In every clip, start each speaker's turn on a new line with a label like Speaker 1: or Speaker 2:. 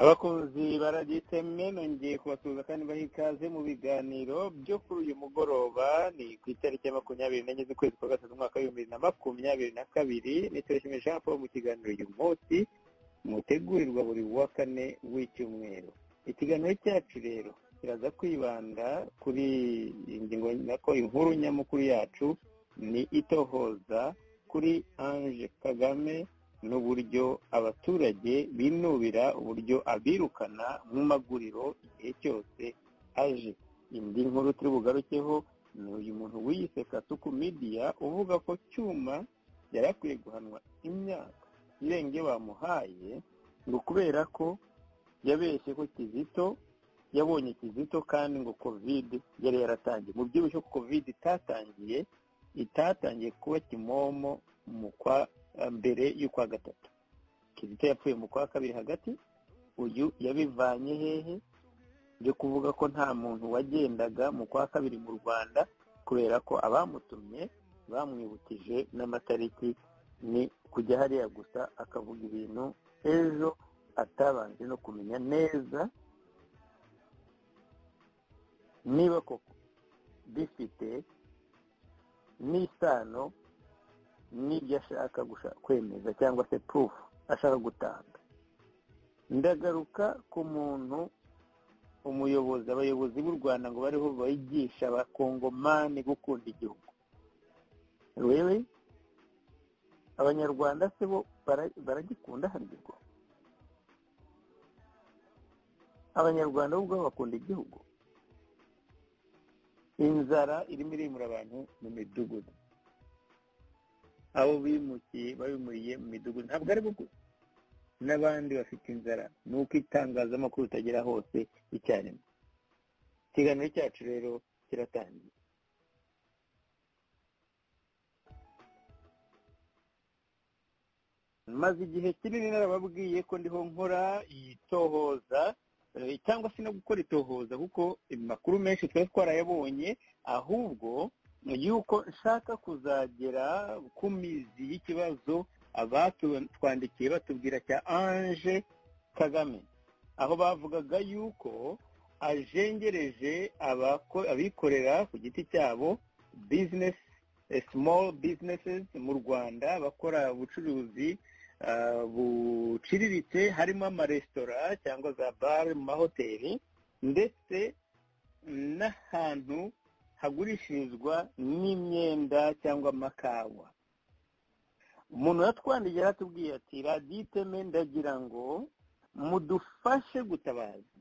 Speaker 1: abakunzi baragiteme nongeye kubasuhuza kandi baha ikaze mu biganiro byo kuri uyu mugoroba ni ku itariki ya makumyabiri n'enye z'ukwezi kwa gatatu umwaka w'ibihumbi bibiri na makumyabiri na kabiri ni turashimira jean paul mu kiganiro uyu munsi mutegurirwa buri wa kane w'icyumweru ikiganiro cyacu rero kiraza kwibanda kuri ingingo nako inkuru nyamukuru yacu ni itohoza kuri ange kagame n'uburyo abaturage binubira uburyo abirukana mu maguriro igihe cyose aje indi nkuru turi bugarukeho ni uyu muntu wiyise kasuku midiya uvuga ko cyuma yari akwiye guhanwa imyaka irenge bamuhaye ngo kubera ko yabeshye ko kizito yabonye kizito kandi ngo kovide yari yaratangiye mu byibushye ko kovide itatangiye itatangiye kuba kimomo mu kwa mbere y'ukwa gatatu kizito yapfuye mu kwa kabiri hagati uyu yabivanye hehe byo kuvuga ko nta muntu wagendaga mu kwa kabiri mu rwanda kubera ko abamutumye bamwibukije n'amatariki ni kujya hariya gusa akavuga ibintu ejo atabanje no kumenya neza niba koko bifite n'isano n'ibyo ashaka kwemeza cyangwa se purufu ashaka gutanga ndagaruka ku muntu umuyobozi abayobozi b'u rwanda ngo bariho bigisha abakongomani gukunda igihugu wewe abanyarwanda se bo baragikunda haryo abanyarwanda bo ubwabo bakunda igihugu inzara irimo irimura abantu mu midugudu abo bimukiye babimuriye mu midugudu ntabwo ari bwo n'abandi bafite inzara ni uko itangazamakuru utagera hose icyarimwe ikiganiro cyacu rero kiratangiye maze igihe kinini narababwiye ko ndiho nkora itohoza cyangwa se no gukora itohoza kuko amakuru menshi twari twarayabonye ahubwo yuko nshaka kuzagera ku mizi y'ikibazo abatwandikiye batubwira cya ange kagame aho bavugaga yuko ajengereje abikorera ku giti cyabo bizinesi small businesses mu rwanda bakora ubucuruzi buciriritse harimo amaresitora cyangwa za bare mu mahoteli ndetse n'ahantu hagurishirizwa n'imyenda cyangwa amakawa umuntu yatwandiye yaratubwiye ati raditeme ndagira ngo mudufashe gutabaza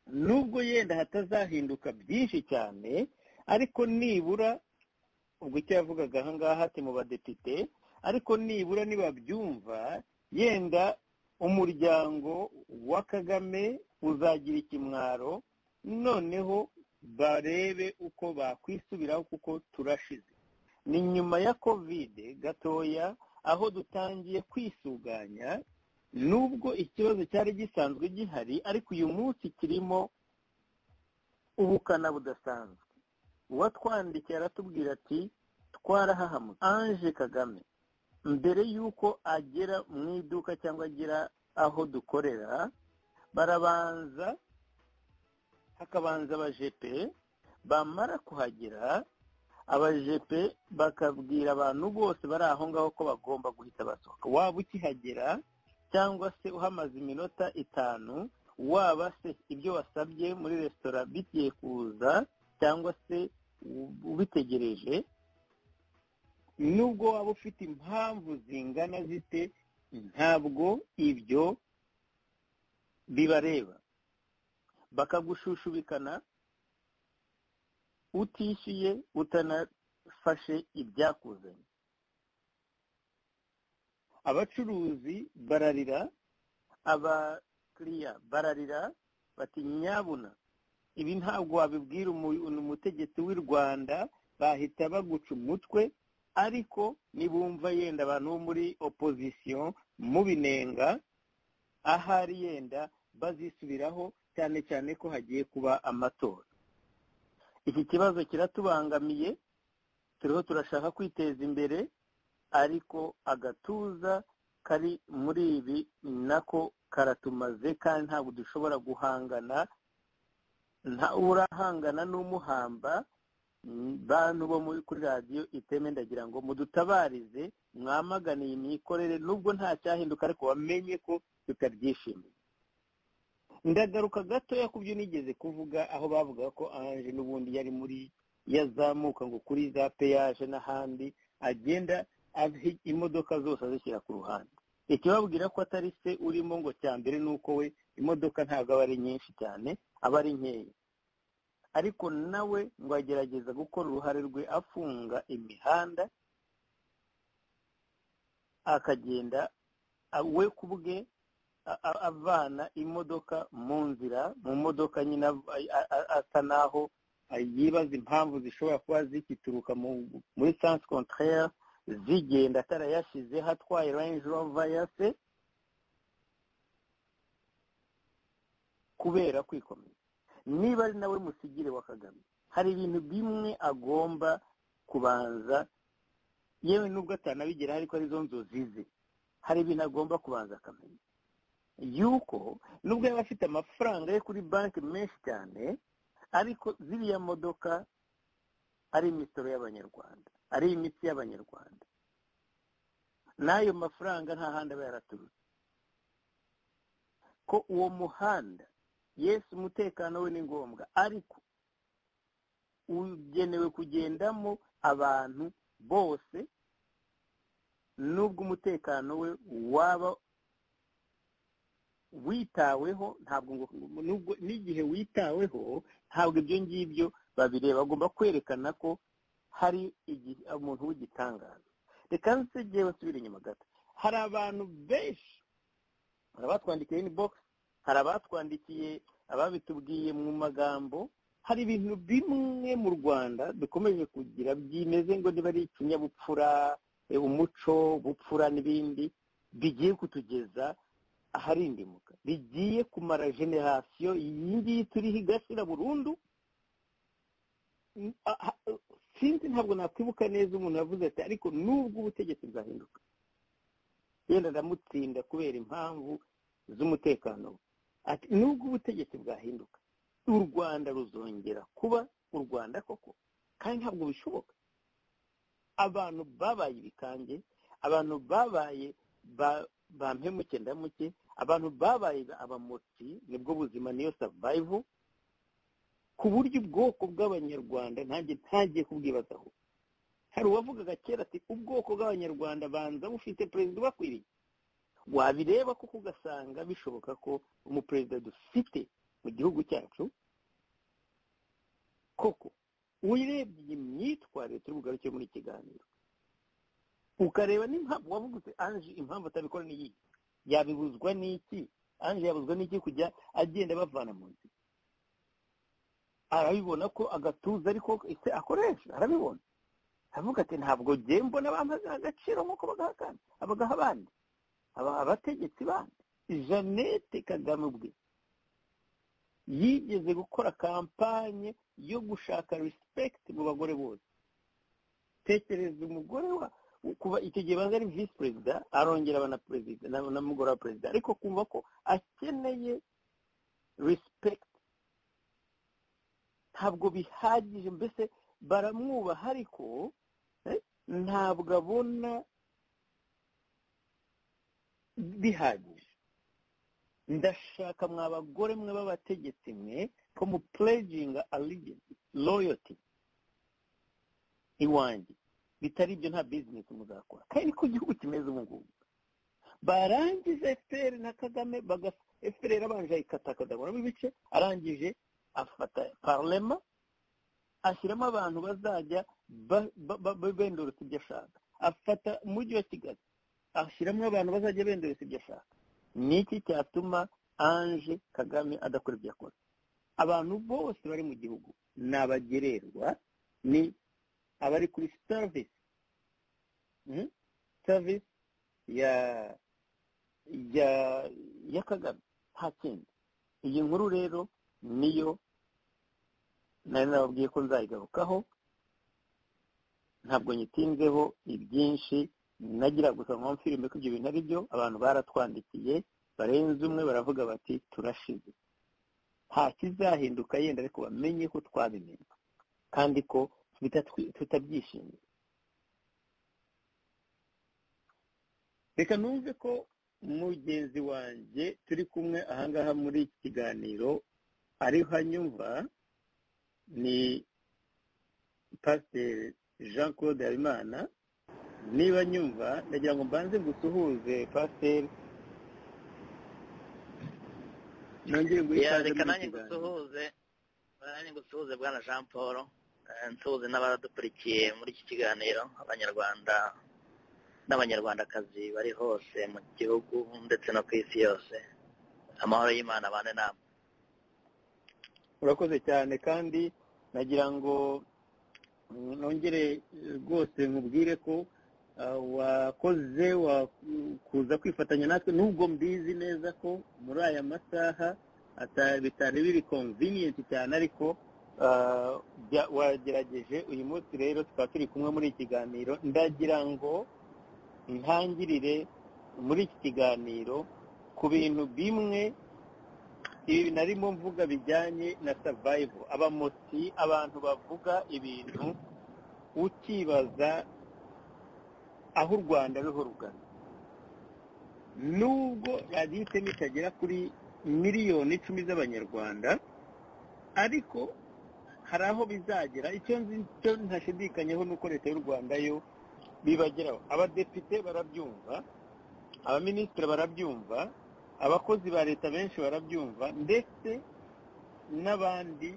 Speaker 1: nubwo yenda hatazahinduka byinshi cyane ariko nibura ubwo icyo yavugaga ahangaha ati mu badepite ariko nibura nibabyumva yenda umuryango wa kagame uzagira ikimwaro noneho barebe uko bakwisubiraho kuko turashize ni nyuma ya kovide gatoya aho dutangiye kwisuganya nubwo ikibazo cyari gisanzwe gihari ariko uyu munsi kirimo ubukana budasanzwe uwatwandikiye aratubwira ati twarahahamutse ange kagame mbere y'uko agera mu iduka cyangwa agera aho dukorera barabanza hakabanza abajepe bamara kuhagera abajepe bakabwira abantu bose bari aho ngaho ko bagomba guhita basohoka waba ukihagera cyangwa se uhamaze iminota itanu waba se ibyo wasabye muri resitora bigiye kuza cyangwa se ubitegereje nubwo waba ufite impamvu zingana zite ntabwo ibyo bibareba bakagushushushubikana utishyuye utanafashe ibyakuzanye abacuruzi bararira abakiriya bararira bati nyabuna ibi ntabwo wabibwira umutegetsi w'i rwanda bahita baguca umutwe ariko nibumva yenda abantu bo muri opozisiyo mubinenga ahari yenda bazisubiraho cyane cyane ko hagiye kuba amatora iki kibazo kiratubangamiye turiho turashaka kwiteza imbere ariko agatuza kari muri ibi nako karatumaze kandi ntabwo dushobora guhangana nta urahangana n'umuhamba bantu bo muri kuri radiyo iteme ndagira ngo mudutabarize mwamagane iyi mikorere nubwo nta cyahinduka ariko wamenye ko tutabyishimiye ndagaruka gatoya ku byo nigeze kuvuga aho bavuga ko anje n'ubundi yari muri yazamuka ngo kuri za peyaje n'ahandi agenda imodoka zose azishyira ku ruhande ikibabwira ko atari se urimo ngo cya mbere ni uko we imodoka ntabwo aba ari nyinshi cyane aba ari nkeya ariko nawe ngo agerageza gukora uruhare rwe afunga imihanda akagenda we ku bwe avana imodoka mu nzira mu modoka nyine asa n'aho yibaza impamvu zishobora kuba zikituruka muri sansi kontrere zigenda atarayashize hatwaye range rover ya se kubera kwikomeza niba ari nawe musigire wa kagame hari ibintu bimwe agomba kubanza yewe nubwo atanabigeraho ariko arizo nzozi ze hari ibintu agomba kubanza akamenya yuko nubwo yaba afite amafaranga ye kuri banki menshi cyane ariko ziriya modoka ari imisoro y'abanyarwanda ari imitsi y'abanyarwanda n'ayo mafaranga nta handi aba yaraturutse ko uwo muhanda yesu umutekano we ni ngombwa ariko ugenewe kugendamo abantu bose nubwo umutekano we waba witaweho ntabwo nubwo n'igihe witaweho ntabwo ibyo ngibyo babireba agomba kwerekana ko hari umuntu w'igitangaza reka nsegewe nsubire inyuma gato hari abantu benshi hari abatwandikiye inibogisi hari abatwandikiye ababitubwiye mu magambo hari ibintu bimwe mu rwanda dukomeje kugira byimeze ngo niba ari ikinyabupfura umuco bupfura n'ibindi bigiye kutugeza aharindimuka bigiye kumara generasiyo iyi ngiyi turiho igashyira burundu sinzi ntabwo nakwibuka neza umuntu yavuze ati ariko nubwo ubutegetsi bwahinduka yenda ndamutsinda kubera impamvu z'umutekano ati nubwo ubutegetsi bwahinduka u rwanda ruzongera kuba u rwanda koko kandi ntabwo bishoboka abantu babaye ibikange abantu babaye ba mpemuke ndamuke abantu babaye abamotsi nibwo buzima niyo savayivu ku buryo ubwoko bw'abanyarwanda ntange ntagiye kubwibazaho hari uwavugaga kera ati ubwoko bw'abanyarwanda banza bufite perezida ubakwiriye wabireba kuko ugasanga bishoboka ko umuperezida dufite mu gihugu cyacu koko urebye iyi myitwarire turi bugaruke muri iki kiganiro ukareba n'impamvu wavuguze anje impamvu atabikora ni iyi yabibuzwa n'iki anje yabuzwa n'iki kujya agenda bavana mu nzira arabibona ko agatuza ariko ese akoresha arabibona aravuga ati ntabwo mbona bamaze agaciro nk'uko bagaha kandi abagaha abandi abategetsi bandi jeannette kagame ubwe yigeze gukora kampanye yo gushaka respect mu bagore bose tekereza umugore wa kuba icyo gihe banza ari visi perezida arongera aba na perezida n'umugore wa perezida ariko kumva ko akeneye respect ntabwo bihagije mbese baramwubaha ariko ntabwo abona bihagije ndashaka mwa bagore mwe b'abategetsi mwe ko mu purejinga aligence loyoti iwanjye bitari ibyo nta bizinesi muzakora kandi niko igihugu kimeze ubu ngubu barangiza efuperi na kagame efuperi yarabanje ayikatakadaguramo ibice arangije afata parlema ashyiramo abantu bazajya bendorotse ibyo ashaka afata umujyi wa kigali ashyiramo abantu bazajya bendorotse ibyo ashaka ni iki cyatuma anje kagame adakora ibyo akora abantu bose bari mu gihugu ni abagererwa ni abari kuri serivisi serivisi ya kagame nta kindi iyi nkuru rero niyo nari nababwiye ko nzayigarukaho ntabwo nyitinzeho ibyinshi nagira gusa nko mfirime ko ibyo bintu ari byo abantu baratwandikiye barenze umwe baravuga bati turashize nta kizahinduka yenda ariko bamenye ko twabimenya kandi ko tutabyishimiye reka numve ko mugenzi wanjye turi kumwe ahangaha muri iki kiganiro ariho anyumva ni pasiteri jean claude habimana niba nyumva ndagira ngo mbanze gusuhuze pasiteri nongere guhita
Speaker 2: reka nanjye ngusuhuze nanjye ngusuhuze bwana jean paul eh, nsuhuze n'abadukurikiye muri iki kiganiro abanyarwanda n'abanyarwandakazi bari hose mu gihugu ndetse no ku isi yose amahoro y'imana abane namwe
Speaker 1: urakoze cyane kandi nagira ngo mm, nongere rwose nkubwire ko ah, wakoze wa- kuza kwifatanya natwe nubwo mbizi neza ko muri aya masaha ata- bitari biri convenient cyane ariko ah, bya- wagerageje uyu munsi rero tukaba turi kumwe muri iki kiganiro ndagira ngo ntangirire muri iki kiganiro ku bintu bimwe ibi narimo mvuga bijyanye na survival abamotsi abantu bavuga ibintu ukibaza aho u rwanda ruho rugana nubwo radiyo iteme itagera kuri miliyoni icumi z'abanyarwanda ariko hari aho bizagera icyo nzi icyo ntashidikanyeho ni uko leta y'u rwanda yo bibageraho abadepite barabyumva abaminisitiri barabyumva abakozi ba leta benshi barabyumva ndetse n'abandi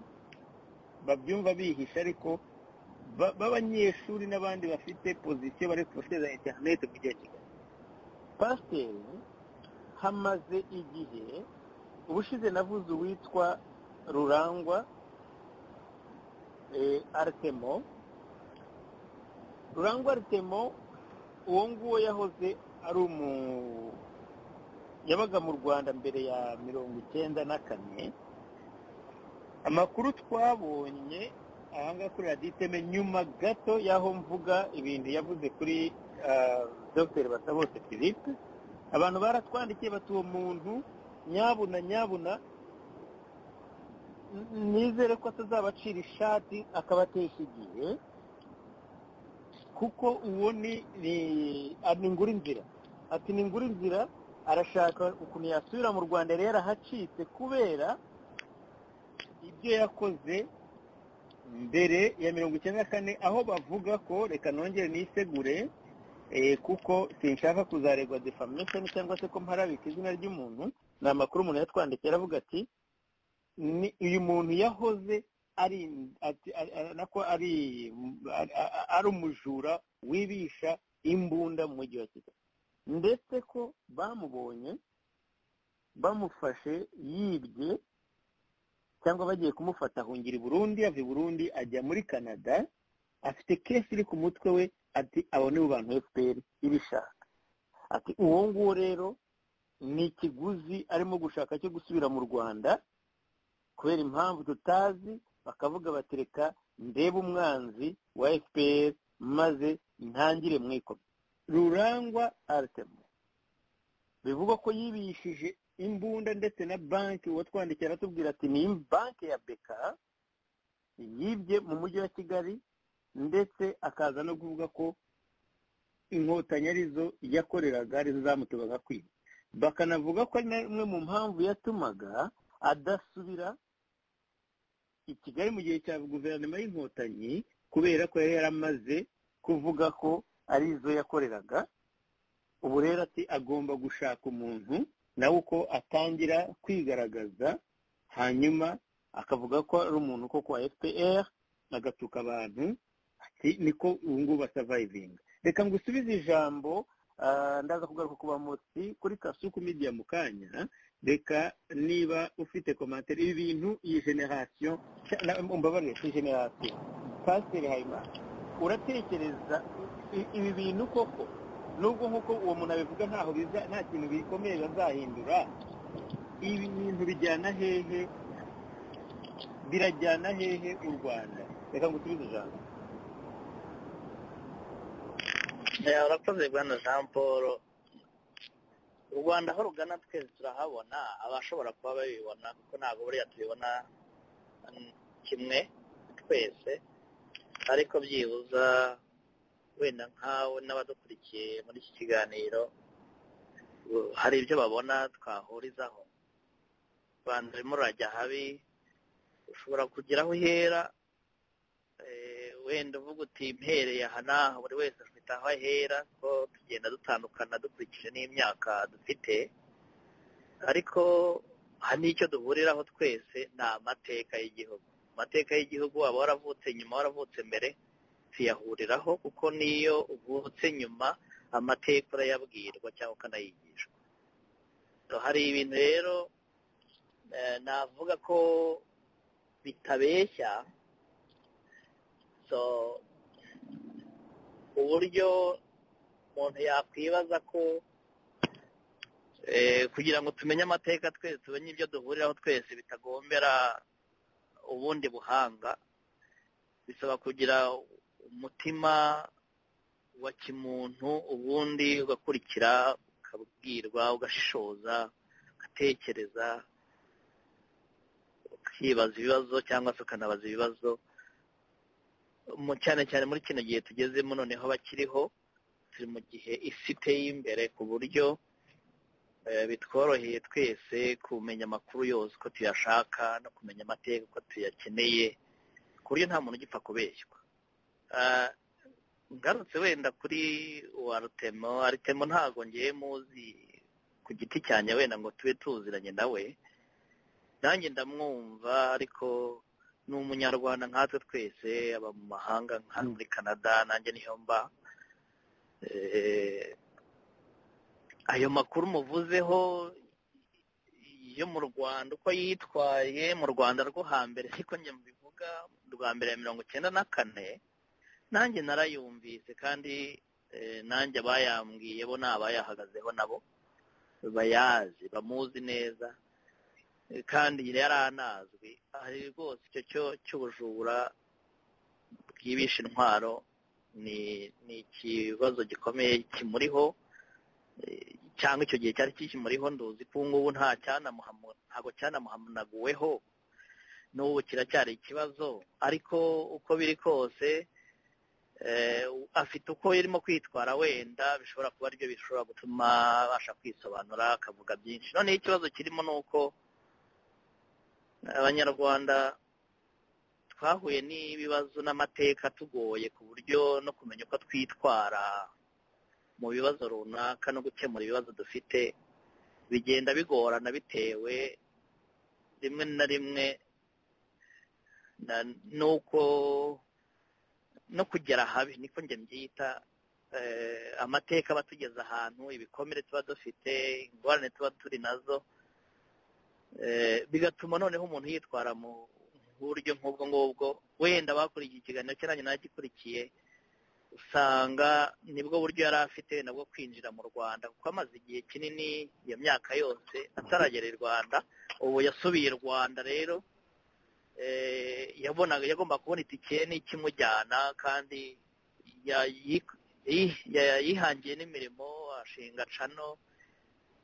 Speaker 1: babyumva bihisha ariko ba- b'abanyeshuri n'abandi bafite pozisiyo bari kubacuruza interineti mu gihe kigali pasiteri hamaze igihe ubushize navuze uwitwa rurangwa eh, aritemo rurangwa ritemo uwo nguwo yahoze ari umu yabaga mu rwanda mbere ya mirongo icyenda na kane amakuru twabonye ahangaha kuri radiyo iteme nyuma gato y'aho mvuga ibintu yavuze kuri ah, dr basabose philippe abantu baratwandikiye bati uwo muntu nyabuna nyabuna n- nizere ko atazabacira ishati akabatesha igihe kuko uwo ni ni ah, ni ngura inzira ati ni ngura inzira arashaka ukuntu yasubira mu rwanda rero ahacitse kubera ibyo yakoze mbere ya mirongo icyenda na kane aho bavuga ko reka nongere nisegure eh, kuko sinshaka kuzaregwa defamation cyangwa se ko mparabika izina ry'umuntu ni amakuru umuntu yatwandikiye aravuga ati ni uyu muntu yahoze ari ati- ari- ari- nako ari ari- ari umujura wibisha imbunda mu mujyi wa kigali ndetse ko bamubonye bamufashe yibye cyangwa bagiye kumufata ahungira i burundi ava i burundi ajya muri canada afite kesi iri ku mutwe we ati abo ni bo bantu fpr ibishaka ati uwo nguwo rero ni ikiguzi arimo gushaka cyo gusubira mu rwanda kubera impamvu tutazi bakavuga bati reka ndebe umwanzi wa fpr maze ntangire mwikome rurangwa aritemu bivugwa ko yibishije imbunda ndetse na banki uwo twandikira aratubwira ati ni banki ya beka yibye mu mujyi wa kigali ndetse akaza no kuvuga ko inkotanyi arizo yakoreraga arizo zamutubaga kwiba bakanavuga ko ari na imwe mu mpamvu yatumaga adasubira i kigali mu gihe cya guverinoma y'inkotanyi kubera ko yari yaramaze kuvuga ko ari izo yakoreraga ubu rero ati agomba gushaka umuntu nawe uko atangira kwigaragaza hanyuma akavuga ko ari umuntu koko wa fpr agatuka abantu ati niko ubu ngubu basavayivinga reka ngusubize ijambo ah, ndaza kugaruka ku bamotsi kuri kasuku media mu kanya reka niba ufite komantere ibi bintu iyi generasiyo umbabarire si generasiyo pasiteri habimana uratekereza i- ibi bintu koko nubwo nk'uko uwo muntu abivuga ntaho biza nta kintu bikomeye bazahindura ibi bintu bijyana hehe birajyana hehe u rwanda reka ngusubize ijambo
Speaker 2: urakoze bwana jean paul u rwanda aho rugana twese turahabona abashobora kuba babibona kuko ntabwo buriya tubibona kimwe twese ariko byibuza wenda nkawe n'abadukurikiye muri iki kiganiro hari ibyo babona twahurizaho rwanda urimo urajya habi ushobora kugira aho uhera wenda uvuga uti mpereye aha n'aha buri wese afite aho ahera ko tugenda dutandukana dukurikije n'imyaka dufite ariko hari n'icyo duhuriraho twese ni amateka y'igihugu amateka y'igihugu waba waravutse nyuma waravutse mbere tuyahuriraho kuko niyo uvutse nyuma amateka urayabwirwa cyangwa ukanayigishwa hari ibintu rero navuga ko bitabeshya uburyo umuntu yakwibaza ko kugira ngo tumenye amateka twese tumenye ibyo duhuriraho twese bitagombera ubundi buhanga bisaba kugira umutima wa kimuntu ubundi ugakurikira ukabwirwa ugashishoza ugatekereza ukibaza ibibazo cyangwa se ukanabaza ibibazo cyane cyane muri kino gihe tugezemo noneho bakiriho turi mu gihe isi iteye imbere ku buryo bitworoheye twese kumenya amakuru yose uko tuyashaka no kumenya amateka uko tuyakeneye ku buryo nta muntu ugipfa kubeshywa ngarutse wenda kuri wa rutemo rutemo ntabwo ngewe muzi ku giti cyanjye wenda ngo tube tuziranye nawe nanjye ndamwumva ariko ni umunyarwanda nkatwe twese aba mu mahanga nka muri canada nanjye niyo mba ayo makuru muvuzeho yo mu rwanda uko yitwaye mu rwanda rwo hambere ariko njye mbivuga rwa mbere ya mirongo icyenda na kane nanjye narayumvise kandi nanjye abayambwiye bo ni abayahagazeho nabo bayazi bamuzi neza kandi yari anazwi hari rwose icyo cyo cy'ubujura bwibisha intwaro ni ni ikibazo gikomeye kimuriho cyangwa icyo gihe cyari kikimuriho nduzi ko ubu ngubu nta ntabwo cyanamuhanaguweho n'ubu kiracyari ikibazo ariko uko biri kose afite uko irimo kwitwara wenda bishobora kuba aribyo bishobora gutuma abasha kwisobanura akavuga byinshi noneho ikibazo kirimo ni uko abanyarwanda twahuye n'ibibazo n'amateka tugoye ku buryo no kumenya uko twitwara mu bibazo runaka no gukemura ibibazo dufite bigenda bigorana bitewe rimwe na rimwe nuko no kugera habi niko njye mbyita amateka aba atugeza ahantu ibikomere tuba dufite ingorane tuba turi nazo bigatuma noneho umuntu yitwara mu buryo nk'ubwo ngubwo wenda abakurikiye ikiganiro cye nanjye nagikurikiye usanga nibwo buryo yari afite nabwo kwinjira mu rwanda kuko amaze igihe kinini iyo myaka yose ataragera i rwanda ubu yasubiye i rwanda rero yabonaga yagomba kubona itike n'ikimujyana kandi yihangiye n'imirimo ashinga cano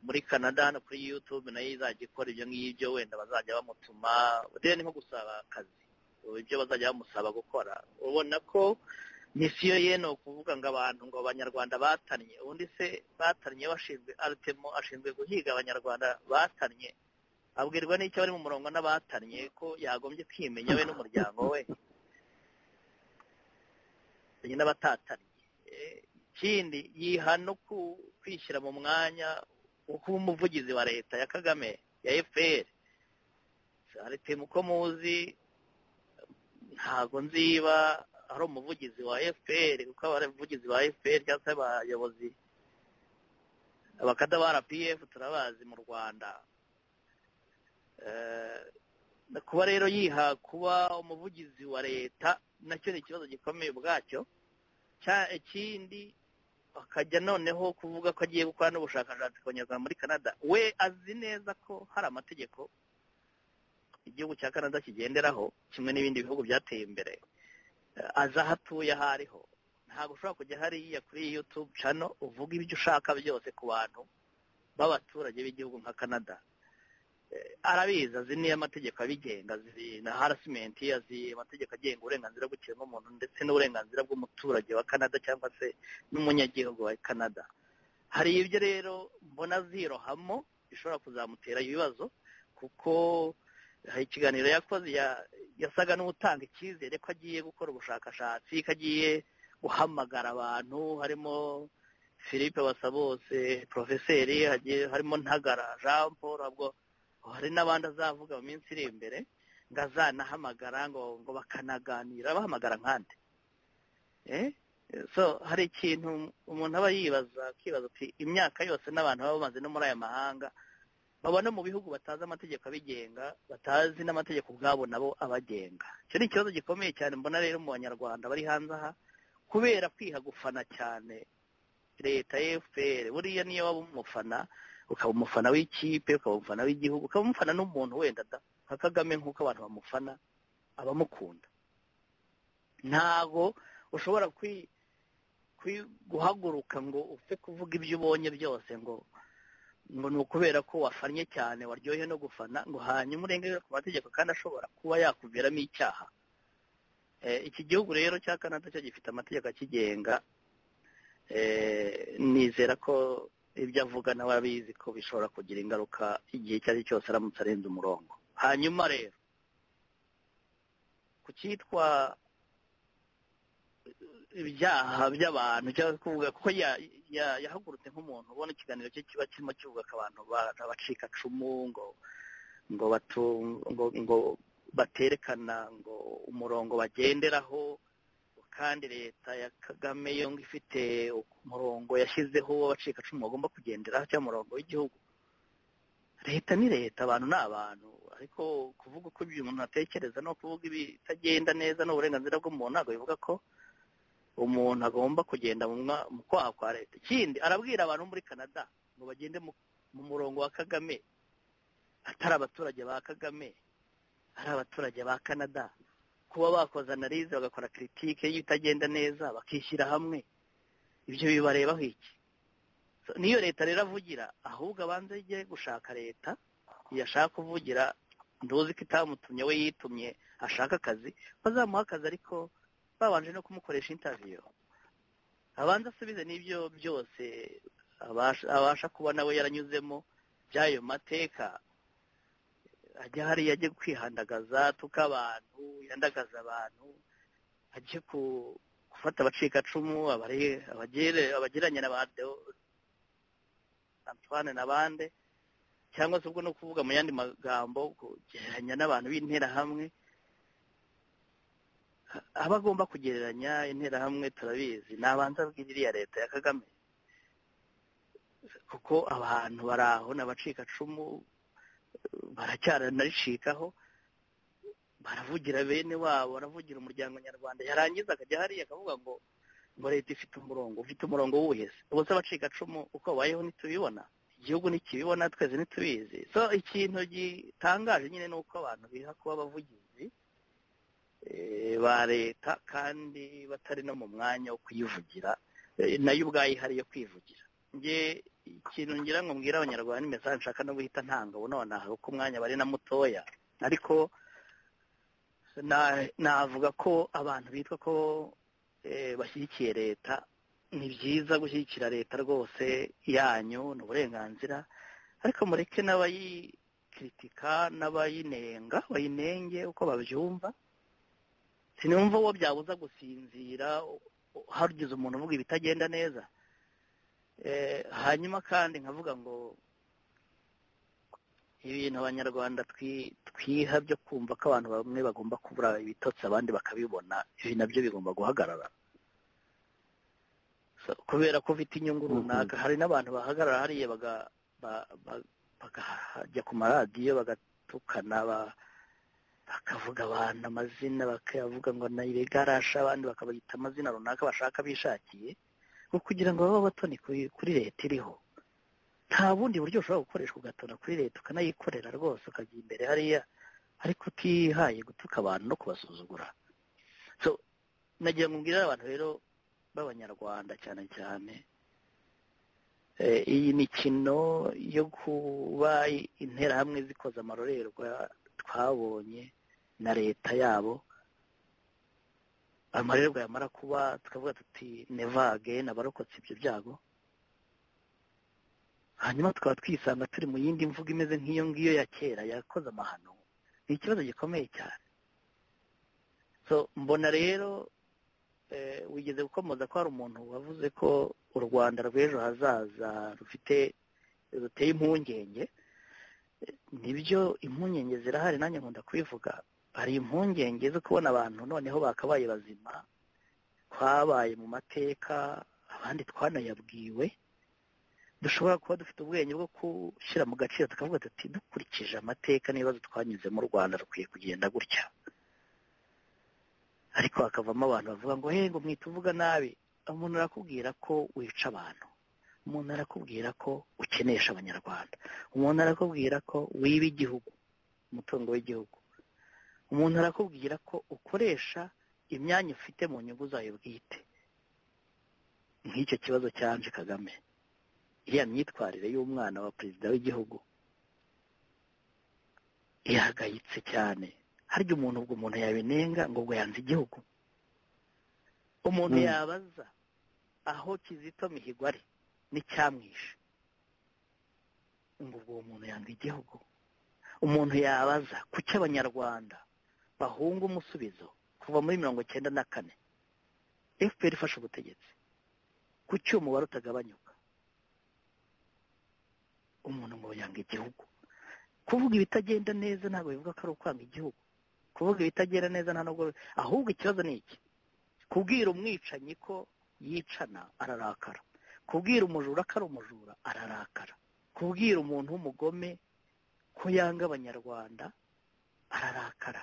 Speaker 2: muri canada hano kuri yutube nayo izajya ikora ibyo ngibyo wenda bazajya bamutuma rero ni nko gusaba akazi ibyo bazajya bamusaba gukora ubona ko misiyo ye ni ukuvuga ngo abantu ngo abanyarwanda batannye ubundi se batannye bashinzwe aritemo ashinzwe guhiga abanyarwanda batannye abwirwa n'icyo bari mu murongo n'abatannye ko yagombye kwimenya we n'umuryango we n'abatatannye ikindi yiha no kwishyira mu mwanya kuba umuvugizi wa leta ya kagame ya fpr aritemu uko muzi ntabwo nziba ari umuvugizi wa fpr kuko abavugizi ba fpr cyangwa se abayobozi abakada ba rpf turabazi mu rwanda kuba rero yiha kuba umuvugizi wa leta nacyo ni ikibazo gikomeye ubwacyo ikindi akajya noneho kuvuga ko agiye gukora n'ubushakashatsi ku banyarwanda muri canada we azi neza ko hari amategeko igihugu cya canada kigenderaho kimwe n'ibindi bihugu byateye imbere azi aho atuye aho ariho
Speaker 1: ntabwo ushobora kujya hariya kuri yutube cano uvuga ibyo ushaka byose ku bantu b'abaturage b'igihugu nka canada arabizi azi niyo amategeko abigenga azi na harasimenti azi amategeko agenga uburenganzira bw'ikiremwamuntu ndetse n'uburenganzira bw'umuturage wa canada cyangwa se n'umunyagihugu wa canada hari ibyo rero mbona azirohamo bishobora kuzamutera ibibazo kuko hari ikiganiro yakoze yasaga n'utanga icyizere ko agiye gukora ubushakashatsi ko agiye guhamagara abantu harimo philippe basabose porofeseri harimo ntagara jean paul ntabwo hari n'abandi azavuga mu minsi iri imbere ngo azanahamagara ngo ngo bakanaganira bahamagara nkande so hari ikintu umuntu aba yibaza akibaza ati imyaka yose n'abantu baba bamaze no muri aya mahanga babona mu bihugu batazi amategeko abigenga batazi n'amategeko ubwabo nabo abagenga icyo ni ikibazo gikomeye cyane mbona rero mu banyarwanda bari hanze aha kubera kwiha gufana cyane leta efuperi buriya niyo waba umufana ukaba umufana w'ikipe ukaba umufana w'igihugu ukaba umufana n'umuntu wenda da nka kagame nk'uko abantu bamufana abamukunda ntabwo ushobora guhaguruka ngo upfe kuvuga ibyo ubonye byose ngo ngo ni ukubera ko wafannye cyane waryohe no gufana ngo hanyuma urengere ku mategeko kandi ashobora kuba yakuviramo icyaha iki gihugu rero cya canada cyo gifite amategeko akigenga nizera ko ibyo avuga nawe abizi ko bishobora kugira ingaruka igihe icyo ari cyose aramutse arenze umurongo hanyuma rero ku cyitwa ibyaha by'abantu cyangwa kuvuga kuko yahagurutse nk'umuntu ubona ikiganiro cye kiba kirimo kivuga ko abantu bacika cumu ngo ngo ngo baterekana ngo umurongo bagenderaho kandi leta ya kagame yo ngo ifite umurongo yashyizeho w'abacikacumu bagomba kugenderaho cyangwa umurongo w'igihugu leta ni leta abantu ni abantu ariko kuvuga uko ibyo umuntu atekereza no kuvuga ibitagenda neza n'uburenganzira bw'umuntu ntabwo bivuga ko umuntu agomba kugenda mu kwaha kwa leta ikindi arabwira abantu muri canada ngo bagende mu murongo wa kagame atari abaturage ba kagame ari abaturage ba canada kuba bakoze analize bagakora kiritike y'ibitagenda neza bakishyira hamwe ibyo bibarebaho iki niyo leta rero avugira ahubwo abanza ijye gushaka leta yashaka kuvugira nduzi ko itamutumye we yitumye ashaka akazi bazamuha akazi ariko babanje no kumukoresha intaviyo abanza asubize n'ibyo byose abasha kuba nawe yaranyuzemo by'ayo mateka ajya hariya ajya kwihandagaza tuka abantu yandagaza abantu ajye gufata abacikacumu abagereranya na ba Antoine n'abandi cyangwa se ubwo no kuvuga mu yandi magambo kugereranya n'abantu b'interahamwe aba agomba kugereranya interahamwe turabizi ni abanza iriya leta ya kagame kuko abantu bari aho ni abacikacumu baracyaranaricikaho baravugira bene wabo baravugira umuryango nyarwanda yarangiza akajya hariya akavuga ngo ngo leta ifite umurongo ufite umurongo w'ubuhezi ubuse abacikacumu uko babayeho ntitubibona igihugu ntikibibona twese ntitubizi so ikintu gitangaje nyine ni uko abantu biha kuba abavugizi ba leta kandi batari no mu mwanya wo kuyivugira nayo ubwayo ihari yo kwivugira nge ikintu ngira ngo mbwire abanyarwanda ni meza nshaka no guhita ntanga ubu nonaha kuko umwanya bari na mutoya ariko navuga ko abantu bitwa ko bashyigikiye leta ni byiza gushyigikira leta rwose yanyu ni uburenganzira ariko mureke n'abayikiritika n'abayinenga bayinenge uko babyumva sinumva uwo byabuza gusinzira hagize umuntu uvuga ibitagenda neza hanyuma kandi nkavuga ngo ibintu abanyarwanda twiha byo kumva ko abantu bamwe bagomba kubura ibitotsi abandi bakabibona ibi nabyo bigomba guhagarara kubera ko ufite inyungu runaka hari n'abantu bahagarara hariya bakajya ku maradiyo bagatukana bakavuga abantu amazina bakavuga ngo ntibigarashe abandi bakabayita amazina runaka bashaka bishakiye kugira ngo babe batoni kuri leta iriho nta bundi buryo ushobora gukoresha ugatona kuri leta ukanayikorera rwose ukajya imbere hariya ariko utihaye gutuka abantu no kubasuzugura nagira ngo mbwire abantu rero
Speaker 2: b'abanyarwanda cyane cyane iyi mikino yo kuba interahamwe zikoza amarorerwa twabonye na leta yabo amarerwa yamara kuba tukavuga tuti nevage abarokotse ibyo byago hanyuma tukaba twisanga turi mu yindi mvugo imeze nk'iyo ngiyo ya kera yakoze amahano ni ikibazo gikomeye cyane so mbona rero wigeze gukomoza ko hari umuntu wavuze ko u rwanda rw'ejo hazaza rufite ruteye impungenge nibyo impungenge zirahari nanjye nkunda kubivuga hari impungenge zo kubona abantu noneho bakabaye bazima twabaye mu mateka abandi twanayabwiwe dushobora kuba dufite ubwenge bwo gushyira mu gaciro tukavuga tuti dukurikije amateka n'ibibazo twanyuze mu rwanda rukwiye kugenda gutya ariko hakavamo abantu bavuga ngo ngo mwita uvuga nabi umuntu arakubwira ko wica abantu umuntu arakubwira ko ukenesha abanyarwanda umuntu arakubwira ko wiba igihugu umutungo w'igihugu umuntu arakubwira ko ukoresha imyanya ufite mu nyungu zayo bwite nk'icyo kibazo cyanje kagame iriya myitwarire y'umwana wa perezida w'igihugu ihagayitse cyane harya umuntu ubwo umuntu yabinenga ngo ubwo yanze igihugu umuntu yabaza aho kizito mihigo ari n'icyamwishe ngo ubwo uwo muntu yanga igihugu umuntu yabaza kuki abanyarwanda bahunga umusubizo kuva muri mirongo icyenda na kane fpr ifashe ubutegetsi kuki umubare utagabanyuka umuntu ngo yanga igihugu kuvuga ibitagenda neza ntabwo bivuga ko ari ukwanga igihugu kuvuga ibitagenda neza nta nubwo ahubwo ikibazo ni iki kubwira umwicanyi ko yicana ararakara kubwira umujura ko ari umujura ararakara kubwira umuntu w'umugome ko yanga abanyarwanda ararakara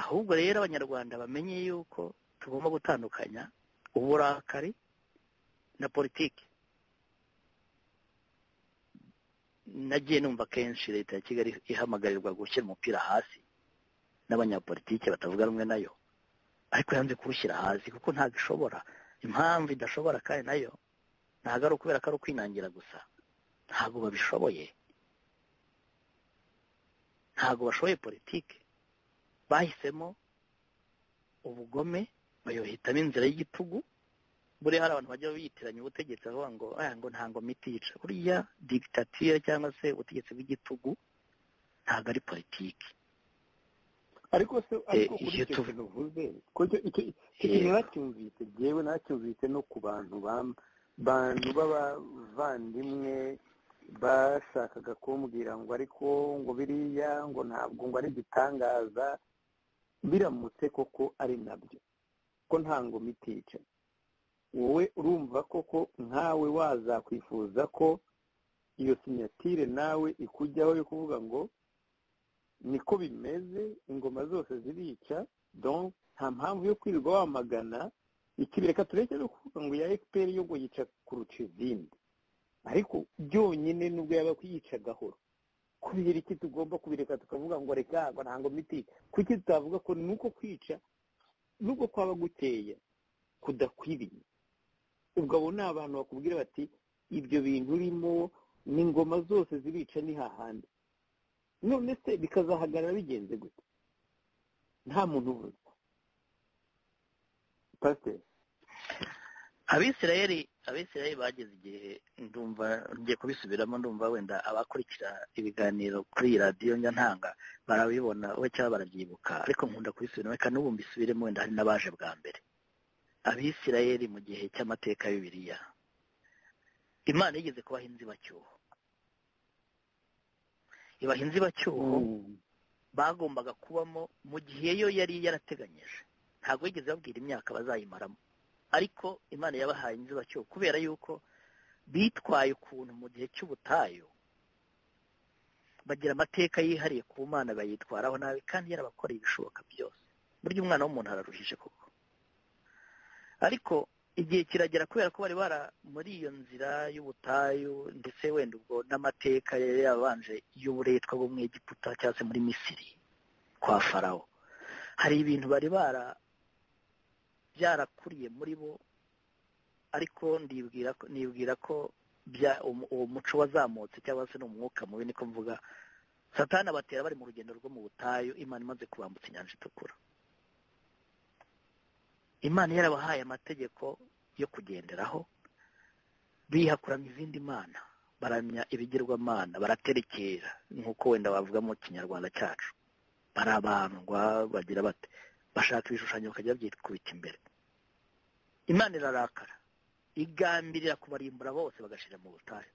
Speaker 2: ahubwo rero abanyarwanda bamenye yuko tugomba gutandukanya uburakari na politiki nagiye numva kenshi leta ya kigali ihamagarirwa gushyira umupira hasi n'abanyapolitike batavuga rumwe nayo ariko yanze kuwushyira hasi kuko ntabwo ishobora impamvu idashobora kandi nayo ntabwo ari ukubera ko ari ukwinangira gusa ntabwo babishoboye ntabwo bashoboye politike bahisemo ubugome bayohitamo inzira y'igitugu buriya hari abantu bajya biyitiranya ubutegetsi bavuga ngo ngo ntabwo miti yica buriya digitatire cyangwa se ubutegetsi bw'igitugu ntabwo ari politiki
Speaker 1: ariko se ariko kuri icyo kintu uvuze icyo kintu nacyumvise byewe nacyumvise no ku bantu bantu b'abavandimwe bashakaga kumbwira ngo ariko ngo biriya ngo ntabwo ngo ari igitangaza biramutse koko ari nabyo ko nta ngo miti yica wowe urumva koko nkawe wazakwifuza ko iyo sinyatire nawe ikujyaho yo kuvuga ngo niko bimeze ingoma zose zirica nta mpamvu yo kwirirwa wamagana ikibireka tureke no kuvuga ngo ya efuperi yo yica kuruca izindi ariko byonyine nubwo yaba kuyica gahoro kubera iki tugomba kubireka tukavuga ngo reka ntabwo miti kuki tutavuga ko nuko kwica nubwo kwaba guteye kudakwiriye ubwo abo ni abantu bakubwira bati ibyo bintu urimo n'ingoma zose zibica ni hahandi none se bikazahagarara bigenze gute nta muntu uvuze pasiteri
Speaker 2: abisirayeri abisirayeri bageze igihe ndumva ngiye kubisubiramo ndumva wenda abakurikira ibiganiro kuri iyi radiyo njya ntanga barabibona we cyangwa barabyibuka ariko nkunda kubisubiramo reka n'ubu mbisubiremo wenda hari n'abaje bwa mbere abisirayeli mu gihe cy'amateka ya bibiliya imana yigeze kubaha inzibacyuho ibaha inzibacyuho bagombaga kubamo mu gihe yo yari yarateganyije ntabwo yigeze babwira imyaka bazayimaramo ariko imana yabahaye inzibacyuho kubera yuko bitwaye ukuntu mu gihe cy'ubutayu bagira amateka yihariye ku mana bayitwaraho nabi kandi yarabakoreye ibishoboka byose burya umwana w'umuntu araruhije koko ariko igihe kiragera kubera ko bari bara muri iyo nzira y'ubutayu ndetse wenda ubwo n'amateka yari yabanje y'uburetwa bwo mu Egiputa cyangwa se muri misiri kwa farawo hari ibintu bari bara byarakuriye muri bo ariko ndibwira ko nibwira ko uwo muco wazamutse cyangwa se ni umwuka mubi niko mvuga satana batera bari mu rugendo rwo mu butayu imana imaze kubambutsa inyanja itukura imana yarabahaye amategeko yo kugenderaho bihakuramo izindi mana baramya ibigirwamana baraterekera nk'uko wenda bavuga mu kinyarwanda cyacu barabandwa bagira bate bashaka ibishushanyo bakajya byikubita imbere imana irarakara igambirira kubarimbura bose bagashira mu butayu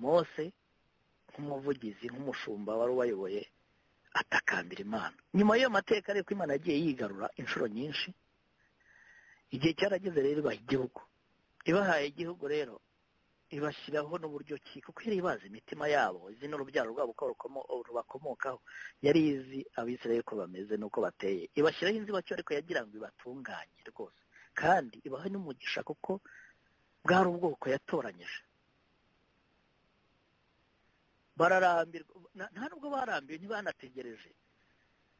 Speaker 2: mose nk'umuvugizi nk'umushumba wari ubayoboye atakambira imana nyuma y'iyo mateka ariko imana yagiye yigarura inshuro nyinshi igihe cyarageze rero ibaha igihugu ibahaye igihugu rero ibashyiraho n'uburyo ki kuko yari ibazi imitima yabo izi ni urubyaro rwabo ko rubakomokaho yari izi abisirayeli ko bameze n'uko bateye ibashyiraho inzibacyuho ariko yagira ngo ibatunganye rwose kandi ibahe n'umugisha kuko bwari ubwoko yatoranyije bararambirwa nta nubwo barambiwe ntibanategereje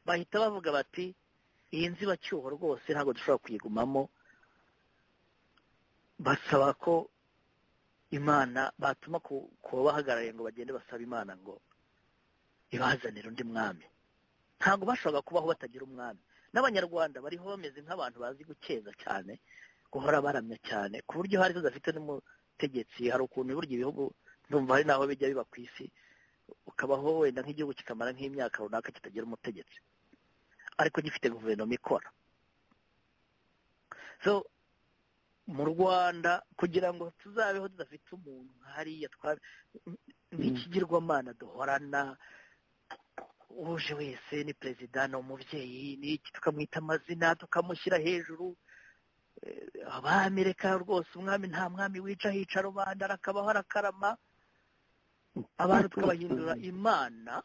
Speaker 2: bahita bavuga bati iyi nzibacyuho rwose ntabwo dushobora kuyigumamo basaba ko imana batuma ku babahagarariye ngo bagende basaba imana ngo ibazanire undi mwami ntabwo bashobora kubaho batagira umwami n'abanyarwanda bariho bameze nk'abantu bazi gukeza cyane guhora baramya cyane ku buryo hari udafite n'umutegetsi hari ukuntu burya ibihugu ndumva hari n'aho bijya biba ku isi ukabaho wenda nk'igihugu kikamara nk'imyaka runaka kitagira umutegetsi ariko gifite guverinoma ikora so mu rwanda kugira ngo tuzabeho tudafite umuntu hariya nk'ikigirwamana duhorana uje wese ni perezida ni umubyeyi n'iki tukamwita amazina tukamushyira hejuru abami reka rwose umwami nta mwami wica hica rubanda arakabaho arakarama abantu tukabahindura imana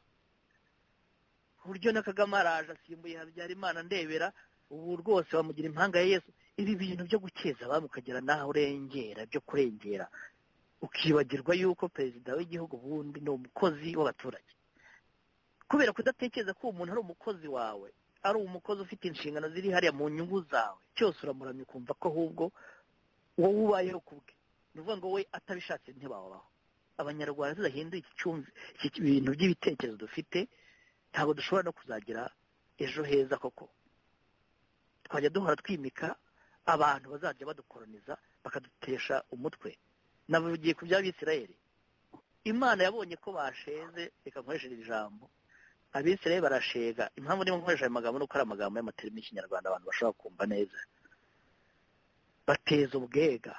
Speaker 2: ku buryo na kagame araje asimbuye habyara imana ndebera ubu rwose bamugira impanga ya yesu ibi bintu byo gukeza abami ukagera n'aho urengera byo kurengera ukibagirwa yuko perezida w'igihugu ubundi ni umukozi w'abaturage kubera kudatekereza ko uwo muntu ari umukozi wawe ari umukozi ufite inshingano ziri hariya mu nyungu zawe cyose uramuramya ukumva ko ahubwo wowe ubayeho kubwe ni ukuvuga ngo we atabishatse ntibabaho abanyarwanda tudahindura iki cyumvi iki bintu by'ibitekerezo dufite ntabwo dushobora no kuzagira ejo heza koko twajya duhora twimika abantu bazajya badukoroniza bakadutesha umutwe navugiye ku by'abisirayeli imana yabonye ko basheze reka nkoresheje ijambo abisirayeli barashega impamvu niba nkoresha ayo magambo nuko ari amagambo y'amaterimi y'ikinyarwanda abantu bashobora kumva neza bateza ubwega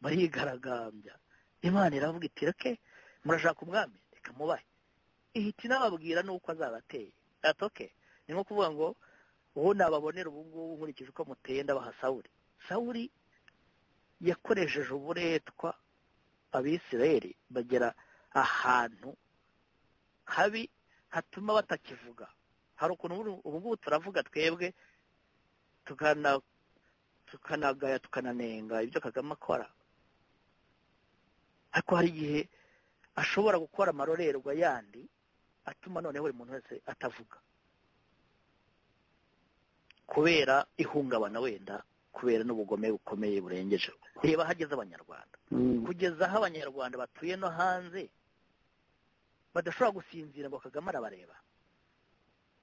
Speaker 2: barigaragambya imana iravuga iti reke murashaka umwami reka mubahe ihita inababwira n'uko azaba ateye atoke ni nko kuvuga ngo uwo nababonera ubu ngubu nkurikije uko muteye ndabaha sawuri sawuri yakoresheje uburetwa abisirayeli bagera ahantu habi hatuma batakivuga hari ukuntu ubu ngubu turavuga twebwe tukanagaya tukananenga ibyo kagame akora ariko hari igihe ashobora gukora amarorerwa yandi atuma noneho buri muntu wese atavuga kubera ihungabana wenda kubera n'ubugome bukomeye burengeje reba hageze abanyarwanda kugeza aho abanyarwanda batuye no hanze badashobora gusinzira ngo kagame arabareba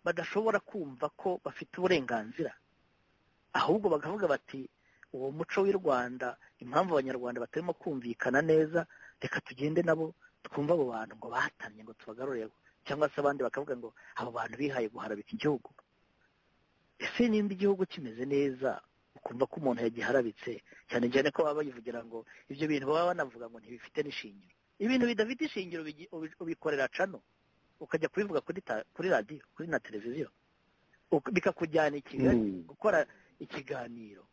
Speaker 2: badashobora kumva ko bafite uburenganzira ahubwo bakavuga bati uwo muco w'i rwanda impamvu abanyarwanda batarimo kumvikana neza reka tugende nabo twumve abo bantu ngo batamye ngo tubagarure cyangwa se abandi bakavuga ngo abo bantu bihaye guharaba iki gihugu ese nimba igihugu kimeze neza ukumva ko umuntu yagiharabitse cyane cyane ko baba bayivugira ngo ibyo bintu baba banavuga ngo ntibifite n'ishingiro ibintu bidafite ishingiro ubikorera cano ukajya kubivuga kuri radiyo kuri na televiziyo bikakujyana i kigali gukora ikiganiro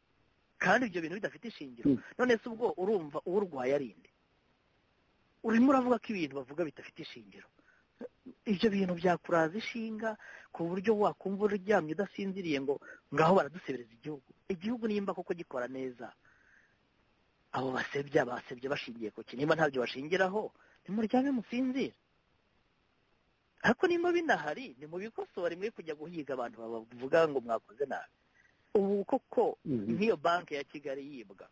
Speaker 2: kandi ibyo bintu bidafite ishingiro none se ubwo urumva urwaye arinde urimo uravuga ko ibintu bavuga bidafite ishingiro ibyo bintu byakuraza ishinga ku buryo wakumva uryamye udasinziriye ngo ngaho baradusebereza igihugu igihugu nimba koko gikora neza abo basebya basebye bashingiye ku kintu nimba ntabyo bashingiraho nimuryame musinzire ariko nimba binahari nimubikosore mwe kujya guhiga abantu bavuga ngo mwakoze nabi
Speaker 3: ubu koko nk'iyo banki ya kigali yibwa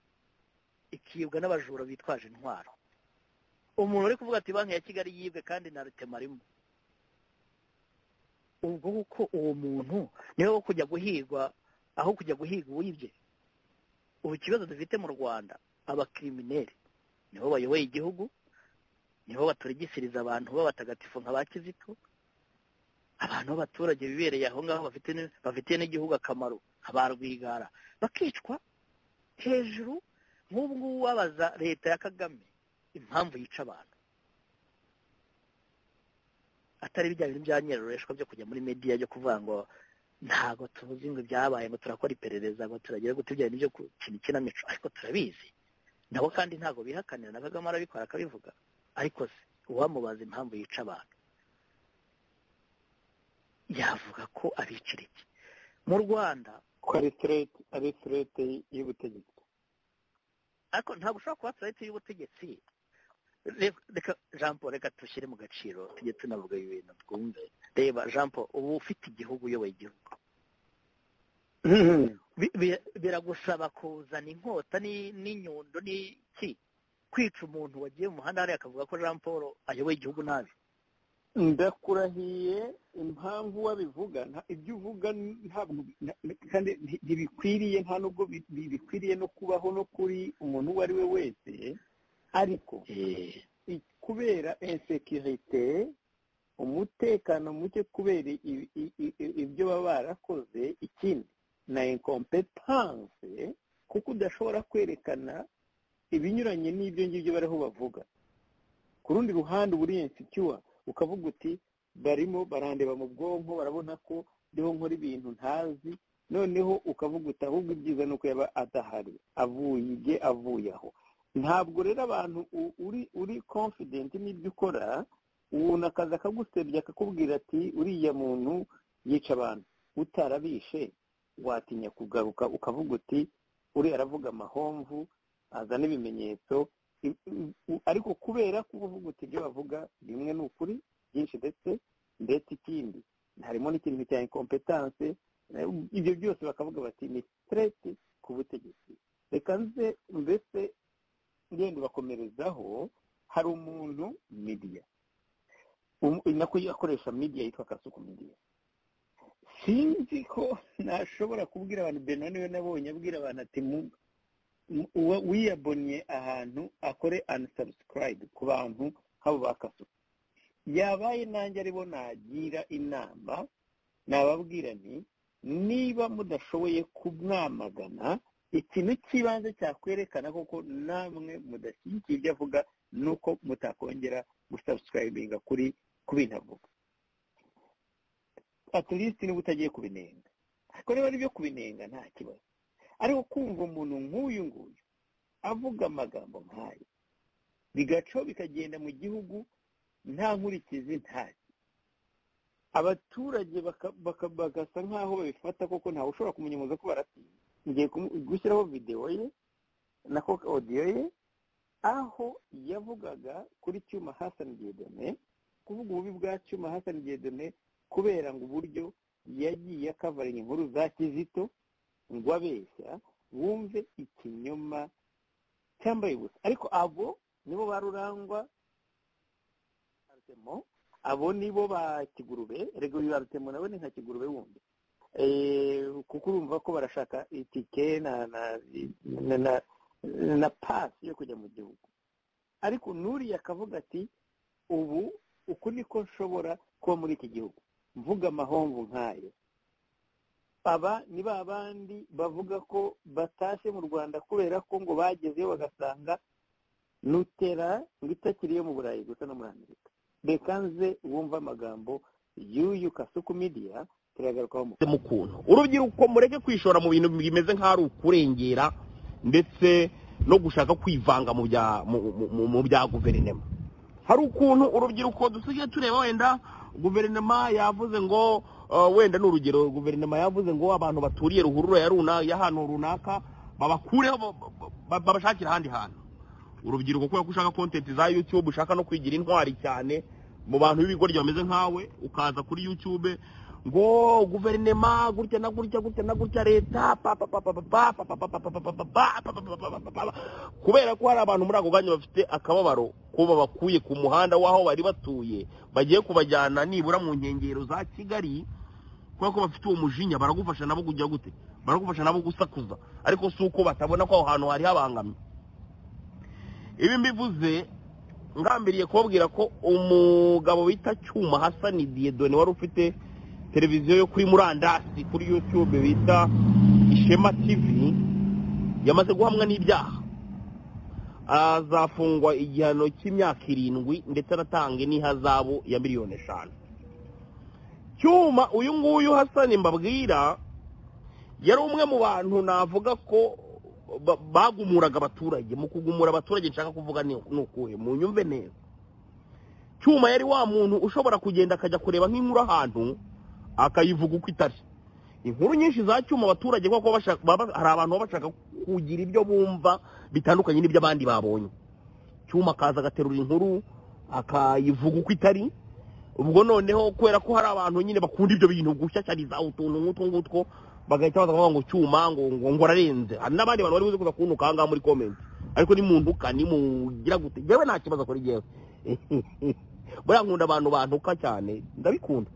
Speaker 3: ikibwa n'abajura bitwaje intwaro umuntu uri kuvuga ati banki ya kigali yibwe kandi na rutema arimo ubwo kuko uwo muntu niwe wo kujya guhigwa aho kujya guhiga uwibye ubu ikibazo dufite mu rwanda abakirimineri nibo bayoboye igihugu nibo baturigisiriza abantu b'abatagatifu nka ba kizito abantu b'abaturage bibereye aho ngaho bafitiye n'igihugu akamaro nka ba rwigara bakicwa hejuru nk'ubu ngubu wabaza leta ya kagame impamvu yica abantu atari bijyanye n'ibya nyerereshwa byo kujya muri mediya byo kuvuga ngo ntabwo tuzi ngo ibyabaye ngo turakora iperereza ngo turagira ngo tujyane n'ibyo kintu ikinamico ariko turabizi nabo kandi ntabwo bihakanira na kagame arabikora akabivuga ariko se uwamubaza impamvu yica abantu yavuga ko abicira iki mu rwanda
Speaker 2: ko ari sirete ari sirete y'ubutegetsi
Speaker 3: ariko ntabwo ushobora kuba sirete y'ubutegetsi reka jean paul reka dushyire mu gaciro tujye tunavuga ibintu twumve reba jean paul uba ufite igihugu uyoboye igihugu biragusaba kuzana inkota n'inyundo n'iki kwica umuntu wagiye mu muhanda hariya akavuga ko jean paul ayoboye igihugu nabi
Speaker 2: ndakurahiye impamvu wabivuga ibyo uvuga ntabwo kandi ntibikwiriye nta nubwo bikwiriye no kubaho no kuri umuntu uwo ari we wese ariko kubera insekirite umutekano muke kubera ibyo baba barakoze ikindi na inkompetanse kuko udashobora kwerekana ibinyuranye n'ibyo ngibyo bariho bavuga ku rundi ruhande uburi insikiwa ukavuga uti barimo barandeba mu bwonko barabona ko ndiho nkora ibintu ntazi noneho ukavuga uti ahubwo ibyiza ni uko yaba adahari avuye ibye avuye aho ntabwo rero abantu uri uri confident n'ibyo ukora ubona akazi akagusebya akakubwira ati uriya muntu yica abantu utarabishe watinya kugaruka ukavuga uti uriya aravuga amahomvu azana ibimenyetso ariko kubera ko uvuga uti ibyo bavuga bimwe ni ukuri byinshi ndetse ndetse ikindi harimo n'ikintu cya inkompetanse ibyo byose bakavuga bati ni sitereti ku butegetsi reka nze mbese ngenda bakomerezaho hari umuntu midiya nako akoresha midiya yitwa kasuku midiya sinzi ko nashobora kubwira abantu beno niwe nabonye abwira abantu ati wiyabonye ahantu akore unsubscribe ku bantu nk'abo ba kasuku yabaye nanjye aribo nagira inama nababwira nti niba mudashoboye kumwamagana ikintu cy'ibanze cyakwerekana koko namwe mudashyigikiye ibyo avuga ni uko mutakongera gusubscribinga kuri ku bintu avuga aturisiti niba utagiye kubinenga ariko niba ari ibyo kubinenga nta kibazo ariko kumva umuntu nk'uyu nguyu avuga amagambo nk'ayo bigacaho bikagenda mu gihugu nta nkurikizi ntacyo abaturage bagasa nk'aho babifata koko ntawe ushobora kumunyemuza ko baratinya ngiye gushyiraho videwo ye nako odiyo ye aho yavugaga kuri cyuma hasani gedone kuvuga ububi bwa cyuma hasani gedone kubera ngo uburyo yagiye akavaringa inkuru za kizito ngo abeshya wumve ikinyoma cyambaye ubusa ariko abo nibo barurangwa abo nibo ba kigurube rego biba rutemo nawe ni nka kigurube wundi kuko urumva ko barashaka itike na pasi yo kujya mu gihugu ariko nuriya akavuga ati ubu uku niko nshobora kuba muri iki gihugu mvuga amahomvu nk'ayo aba ni ba bandi bavuga ko batashye mu rwanda kubera ko ngo bagezeyo bagasanga nutera ngo itakiri iyo mu burayi gusa no muri amerika reka nze wumve amagambo y'uyu kasuku midiya turagarukaho mu
Speaker 1: kuntu urubyiruko mureke kwishora mu bintu bimeze nk'aho ari ukurengera ndetse no gushaka kwivanga mu bya guverinoma hari ukuntu urubyiruko dusigaye tureba wenda guverinoma yavuze ngo wenda ni urugero guverinoma yavuze ngo abantu baturiye ruhurura y'ahantu runaka babakureho babashakira ahandi hantu urubyiruko kubera ko ushaka kontenti za yutube ushaka no kwigira intwari cyane mu bantu b'ibigoryi bameze nkawe ukaza kuri yutube ngo guverinema gutya na gutya gutya na gutya leta kubera ko hari abantu muri ako kanya bafite akababaro ko babakuye ku muhanda w'aho bari batuye bagiye kubajyana nibura mu nkengero za kigali kubera ko bafite uwo mujinya baragufasha nabo kujya gute baragufasha nabo gusakuza ariko si uko batabona ko aho hantu hari habangamye ibi mbivuze ngambiriye kubabwira ko umugabo bita cyuma hasani diyedoni wari ufite televiziyo yo kuri murandasi kuri yutube bita ishema tivi yamaze guhamwa n'ibyaha azafungwa igihano cy'imyaka irindwi ndetse anatanga n'ihazabu ya miliyoni eshanu cyuma uyu nguyu hasani mbabwira yari umwe mu bantu navuga ko ba- bagumuraga abaturage mu kugumura abaturage nshaka kuvuga ni ni ukuhe mu nyumve neza cyuma yari wa muntu ushobora kugenda akajya kureba nk'inkuru ahantu akayivuga uko itari inkuru nyinshi za cyuma abaturage kuko bashaka- baba- hari abantu baba bashaka kugira ibyo bumva bitandukanye n'ibyo abandi babonye cyuma akaza agaterura inkuru akayivuga uko itari ubwo noneho kubera ko hari abantu nyine bakunda ibyo bintu gushyashyariza utuntu nk'utwo ngutwo bagahita baza kuvuga ngo cyuma ngo ngo ngo ararenze hari n'abandi bantu bari buze kuza kuntuka aha ngaha muri komenti ariko nimuntuka nimugira gute yewe nta kibazo kuri yewe buriya nkunda abantu bantuka cyane ndabikunda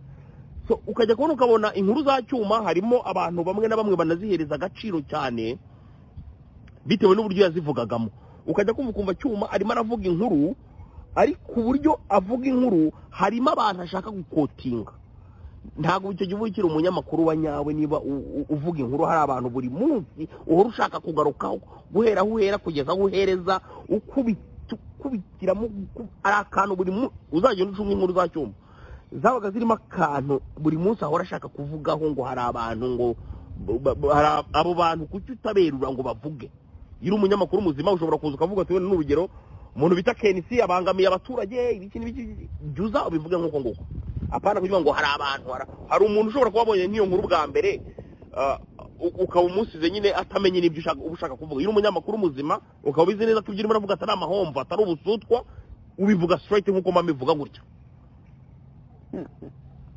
Speaker 1: so ukajya kubona ukabona inkuru za cyuma harimo abantu bamwe na bamwe banazihereza agaciro cyane bitewe n'uburyo yazivugagamo ukajya kumva ukumva cyuma arimo aravuga inkuru ariko uburyo avuga inkuru harimo abantu ashaka gukotinga ntabwo icyo gihe uba ukiri umunyamakuru wa nyawe niba u- u- uvuga inkuru hari abantu buri munsi uhora ushaka kugarukaho guhera aho uhera kugeza aho uhereza ukubita ukubitiramo uku- ari akantu buri munsi uzagenda ucunga inkuru za cyuma zabaga zirimo akantu buri munsi ahora ashaka kuvugaho ngo hari abantu ngo ba- ba- hari ab- abo bantu kuki utaberura ngo bavuge iyo uri umunyamakuru muzima ushobora kuza ukavuga ati wenda n'urugero umuntu bita kenisi abangamiye abaturage ibiki n'ibiki jya uza ubivuge nk'uko nguko apana kugira ngo hari abantu hari- hari umuntu ushobora kuba abonye nk'iyo nkuru bwa mbere ah, u- ukaba umusize nyine atamenye n'ibyo ushaka uba ushaka kuvuga iyo uri umunyamakuru muzima ukaba ubizi neza ko ibyo urimo uravuga atari amahomvu atari ubusutwa ubivuga straight nk'uko mama ivuga gutya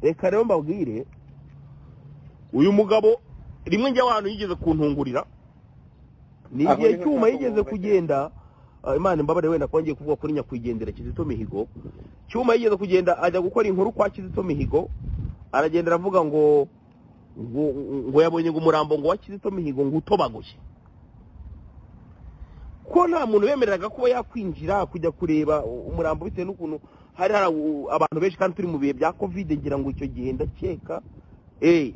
Speaker 1: reka rero mbabwire uyu mugabo rimwe njya ahantu yigeze kuntungurira ni
Speaker 2: Aho
Speaker 1: igihe
Speaker 2: niho
Speaker 1: cyuma
Speaker 2: nshaka
Speaker 1: yigeze
Speaker 2: kuvuga.
Speaker 1: kugenda ah, imana imbabare wenda kongeye kuvuga kuri nyakwigendera kizito mihigo cyuma yigeze kugenda ajya gukora inkuru kwa kizito mihigo aragenda aravuga ngo ngo, ngo yabonye ngo umurambo ngo wa kizito mihigo ngo utobaguye ko nta muntu bemereraga kuba yakwinjira kujya kureba umurambo bitewe n'ukuntu hari hari abu- abantu benshi kandi turi mu bihe bya kovide ngira ngo icyo gihe ndakeka eh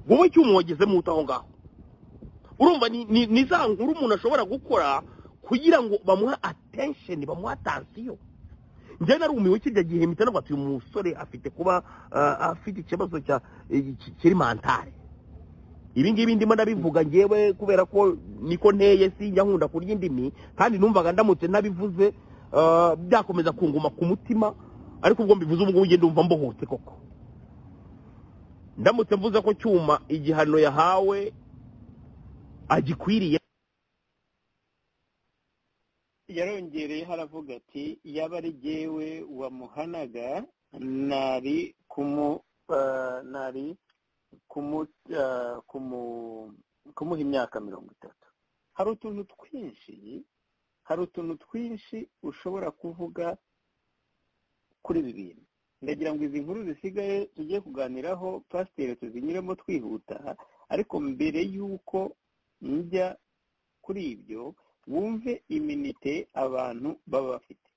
Speaker 1: wowe cyuma wagezemo ute aho ngaho urumva ni, ni, ni za nkuru umuntu ashobora gukora kugira ngo bamuhe attention bamuhe attention njye narumiwe kirya gihe mpita navuga ati uyu musore afite kuba ah, afite ikibazo cya eh, ki- kiri mentale ibi ngibi ndimo ndabivuga ngewe kubera ko niko nteye sinjya nkunda kurya indimi kandi numvaga ndamutse nabivuze ah, byakomeza kunguma ku mutima ariko ubwo mbivuze ubwo ngubwo ndumva mbohotse koko ndamutse mvuze ko cyuma igihano yahawe agikwiriye
Speaker 2: yarongereyeho aravuga ati yaba ari jyewe wamuhanaga nari kumu ah, nari kumu ah, kumu- kumuha imyaka mirongo itatu hari utuntu twinshi hari utuntu twinshi ushobora kuvuga kuri ibi bintu ndagira ngo izi nkuru zisigaye tugiye kuganiraho pasiteri tuzinyuremo twihuta ariko mbere y'uko njya kuri ibyo wumve iminite abantu baba bafite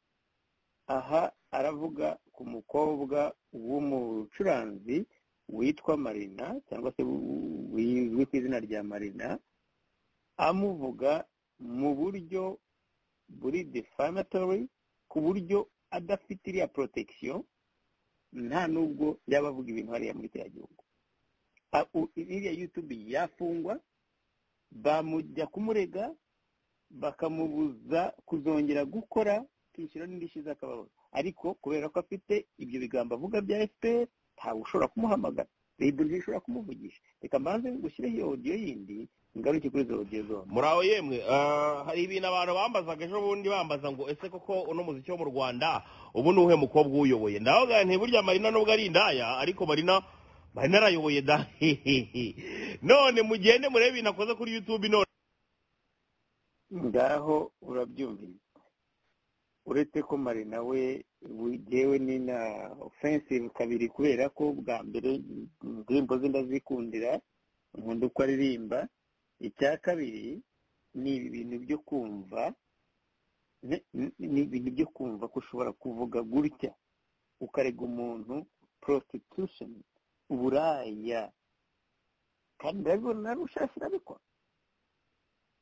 Speaker 2: aha aravuga ku mukobwa w'umucuranzi witwa marina cyangwa se wizwi ku izina rya marina amuvuga mu buryo buri defamatory ku buryo adafite iriya protection nta nubwo yaba avuga ibintu hariya muri kiriya gihugu A- u- iriya youtube yafungwa bamujya kumurega bakamubuza kuzongera gukora kwishyura n'indishyi z'akababaro ariko kubera ko afite ibyo bigambo avuga bya fpr ntawe ushobora kumuhamagara reba ntishobora kumuvugisha reka mbanze gushyireho iyo odiyo yindi ngaruke kuri izo odiyo zombi
Speaker 1: muri aho yemwe ah, hari ibintu abantu bambazaga ejo bundi bambaza ngo ese koko uno muziki wo mu rwanda ubu ni uwuhe mukobwa uwuyoboye ndavuga nti burya marina nubwo ari indaya ariko marina bari narayoboye da hehehe none mugende murebe ibintu akoze kuri yutube none
Speaker 2: ngaho urabyumvise uretse ko mari nawe yewe ni na ofensive kabiri kubera ko bwa mbere indirimbo ze ndazikundira nkunda uko aririmba icya kabiri ni ibintu byo kumva ni- ni ni ibintu byo kumva ko ushobora kuvuga gutya ukarega umuntu prostitution uburaya kandi ndabibona narushashi irabikora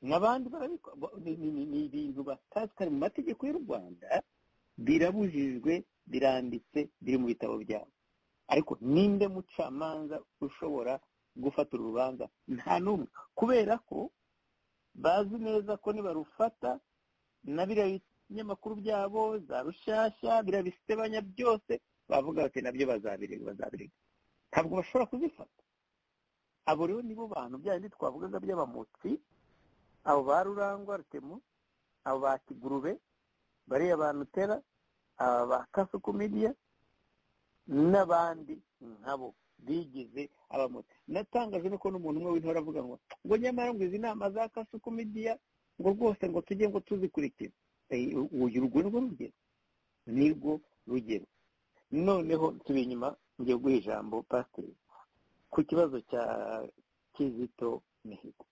Speaker 2: n'abandi barabikora Bo- ni- ni ni- ni ibintu batazi kare mu mategeko y'u rwanda birabujijwe biranditse biri mu bitabo byabo ariko ninde mucamanza ushobora gufata urubanza nta n'umwe kubera ko bazi neza ko nibarufata na biriya binyamakuru byabo za rushyashya biriya bisebanya byose bavuga bati nabyo bazabirega bazabirega ntabwo bashobora kuzifata abo rero nibo bantu bya bindi twavugaga by'abamotsi abo ba rurangwa rutemu abo ba kigurube bariya ba nutera aba ba kasuku media n'abandi nkabo bigize abamotsi natangajwe nuko n'umuntu umwe w'intore avuga ngo ngo nyamara ngo izi nama za kasuku media ngo rwose ngo tujye ngo tuzikurikire Eh, uyu urwo nirwo rugero nirwo rugero noneho tubi inyuma ngiye guha ijambo pasiteri ku kibazo cya kizito mihigo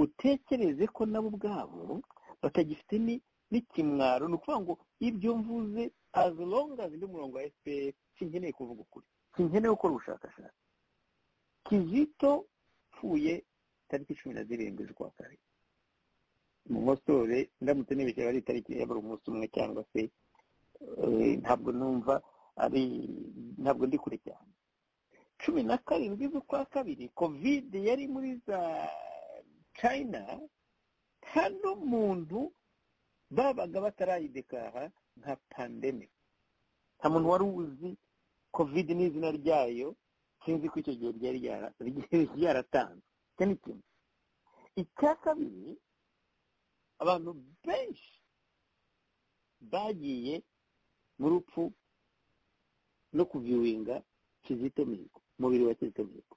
Speaker 2: utekereze ko nabo ubwabo batagifite ni n'ikimwaro ni ukuvuga ngo ibyo mvuze as long as ndi umurongo wa fpr sinkeneye kuvuga ukuri sinkeneye gukora ubushakashatsi kizito upfuye tariki cumi na zirindwi z'ukwa kane mukosore ndamutse nibeshye ari itariki yabura umunsi umwe cyangwa se eh, ntabwo numva ari ntabwo ndi kure cyane cumi na karindwi z'ukwa kabiri kovide yari muri za china nta n'umuntu babaga batarayidekara nka pandemic nta muntu wari uzi covid n'izina ryayo sinzi ko icyo gihe ryari ryara- ryari ryaratanzwe icyo ni kimwe icya kabiri abantu benshi bagiye mu rupfu no kuviwinga kizito mihigo umubiri wa kizito mihigo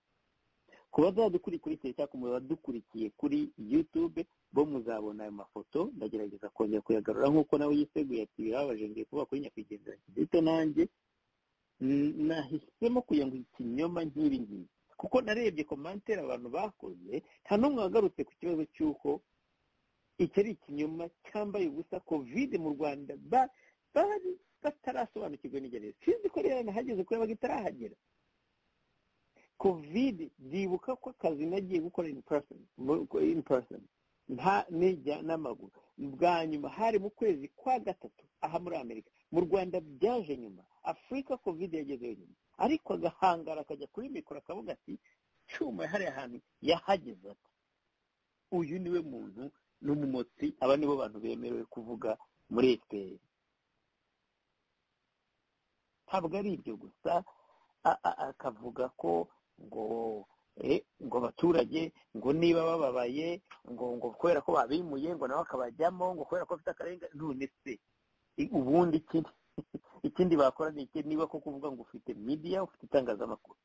Speaker 2: ku bazadukurikiye cyangwa ku badukurikiye kuri youtube bo muzabona ayo mafoto ndagerageza kongera kuyagarura nk'uko nawe yiteguye ati birababaje ngiye kuvuga kuri nyakwigendera kizito nanjye Mm, nahisemo kugira ngo ikinyoma nk'ibi ngibi kuko narebye komantere abantu bakoze nta n'umwe wagarutse ku kibazo cy'uko iki ari ikinyoma cyambaye ubusa kovide mu rwanda ba- bari batarasobanukirwa n'igere sinzi ko rero nahageze kubera ko itarahagera kovide ndibuka ko akazi nagiye gukora in person mu- ko- in person nta nijya n'amaguru bwa nyuma hari mu kwezi kwa gatatu aha muri amerika mu rwanda byaje nyuma afurika kovide yagezeyo nyuma ariko agahangara akajya kuri mikoro akavuga ati cyuma hariya hantu yahageze ati uyu niwe muntu n'umumotsi aba nibo bantu bemerewe kuvuga muri fpr ntabwo ari ibyo gusa a- a- akavuga ko ngo eh, ngo abaturage ngo niba bababaye ngo ngo kubera ko babimuye ngo nawe akabajyamo ngo kubera ko afite akarengane none se i- ubundi ikindi ikindi bakora ni iki niba ko kuvuga ngo ufite media ufite itangazamakuru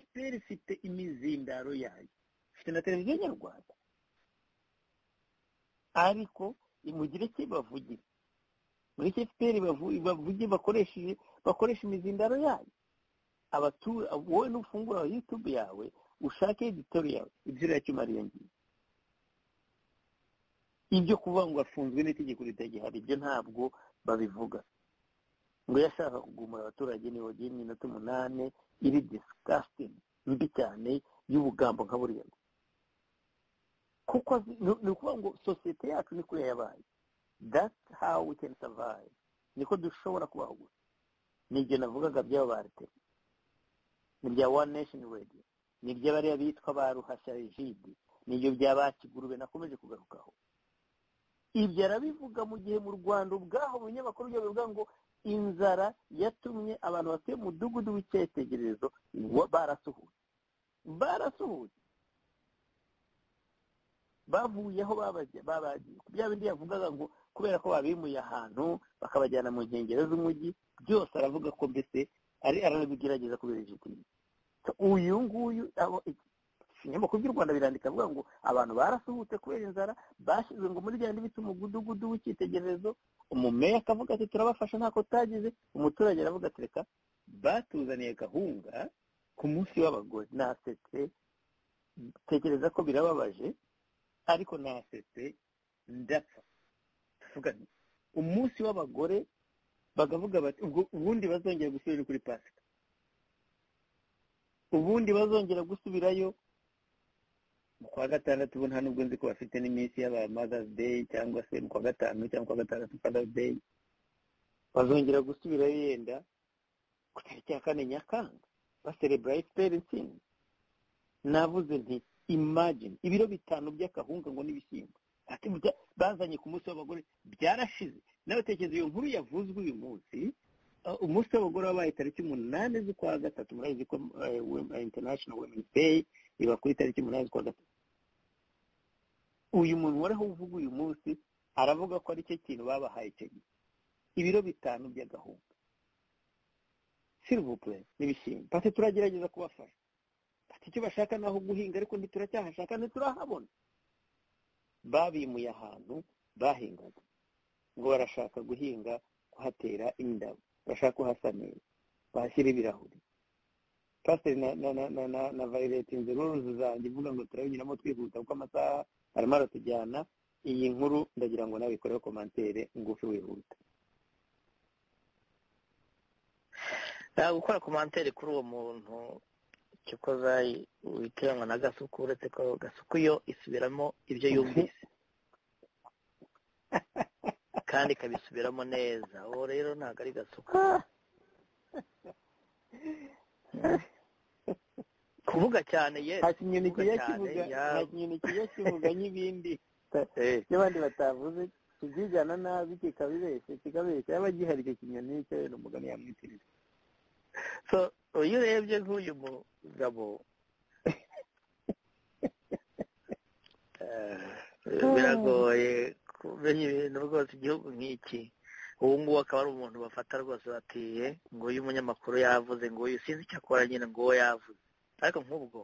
Speaker 2: fpr ifite imizindaro yayo ifite na televiziyo nyarwanda ariko imugire icyo ibavugire muri fpr bavu- bavuge bakoresheje bakoresha imizindaro yayo abatura wowe nufungura youtube yawe ushake editorial ibyuriya cyuma ngiyo ibyo kuvuga ngo afunzwe n'itegeko ritagihari ibyo ntabwo babivuga ngo yashaka kugumura abaturage ni wagiye iminota umunani iri disgusting mbi cyane y'ubugambo nka buriya kuko azi- ni ni ukuvuga ngo sosiyete yacu ni kuriya yabaye that's how we can survive niko dushobora kubaho gusa ni ibyo navugaga by'aba ba rtm ni ibya one nation radio ni iby'abariya bitwa ba ruhashya rigide ni ibyo bya ba kigurube nakomeje kugarukaho ibyo arabivuga mu gihe mu rwanda ubwaho mu binyamakuru byo bivuga ngo inzara yatumye abantu batuye mu mudugudu w'icyitegererezo wa- barasuhutse barasuhutse bavuye aho babajya- babagiye bya bindi yavugaga ngo kubera ko babimuye ahantu bakabajyana mu nkengero z'umujyi byose aravuga ko mbese ari arabigerageza kubera ijipo
Speaker 1: uyu nguyu abo ikinyamakuru by'u rwanda birandika avuga ngo abantu barasuhutse kubera inzara bashyizwe ngo muri bya bita umugudugudu w'icyitegererezo umumeya akavuga ati turabafasha ntako utagize umuturage aravuga ati reka batuzaniye gahunda ku munsi w'abagore nasetse tekereza ko birababaje ariko nasetse ndapfa tuvuga nti, umunsi w'abagore bakavuga bati ubwo ubundi bazongera gusubira kuri pasika ubundi bazongera gusubirayo mu kwa gatandatu ubu nta nubwo nzi ko bafite n'iminsi y'aba mother's day cyangwa se mu kwa gatanu cyangwa mu kwa gatandatu father's day bazongera gusubirayo yenda ku tariki ya kane nyakanga baserebura efuperi intsinzi navuze nti imagine ibiro bitanu by'akahunga ngo n'ibishyimbo Ati burya bazanye ku munsi w'abagore byarashize n'abatekereza iyo nkuru yavuzwe uyu munsi Uh, umunsi w'abagore wabaye tariki umunani z'ukwa gatatu murabizi ko eh, Wom- eh, international women day iba kuri tariki umunani z'ukwa gatatu uyu muntu wariho uvuga uyu munsi aravuga ko ari cyo kintu babahaye icyo gihe ibiro bitanu by'agahunga silivupure n'ibishyimbo bati turagerageza kubafasha bati icyo bashaka ni aho guhinga ariko ntituracyahashaka ntiturahabona babimuye ahantu bahingaga ngo barashaka guhinga kuhatera indabo bashaka kuhasa neza bahashyira ibirahuri pasiteri na na na na na na vayireti inzeruruzi zanjye ivuga ngo turabinyuramo twihuta kuko amasaha arimo aratujyana iyi nkuru ndagira ngo nawe ikoreho komantere ngufi wihuta
Speaker 2: nta gukora komantere kuri uwo muntu icyo ukoza witiranwa na gasuku uretse ko gasuku yo isubiramo ibyo yumvise kandi ikabisubiramo neza uwo rero ntabwo ari gasuku kuvuga cyane
Speaker 1: nta
Speaker 2: yesi
Speaker 1: kinyoni kijya
Speaker 2: cyane,
Speaker 1: kivuga
Speaker 2: ya-
Speaker 1: nta kinyoni kijya kivuga nk'ibindi
Speaker 2: Eh,
Speaker 1: n'abandi batavuze tubyigana nabi kikabibeshya kikabeshya yaba gihari icyo kinyoni cyo wenda umugani yamwitirira
Speaker 2: so iyo urebye nk'uyu mugabo eh, biragoye kumenya ibintu rwose igihugu nk'iki ubu ngubu akaba ari umuntu bafata rwose batiye ngo uyu munyamakuru yavuze ngo uyu sinzi icyo akora nyine ngo uwo yavuze ariko nk'ubwo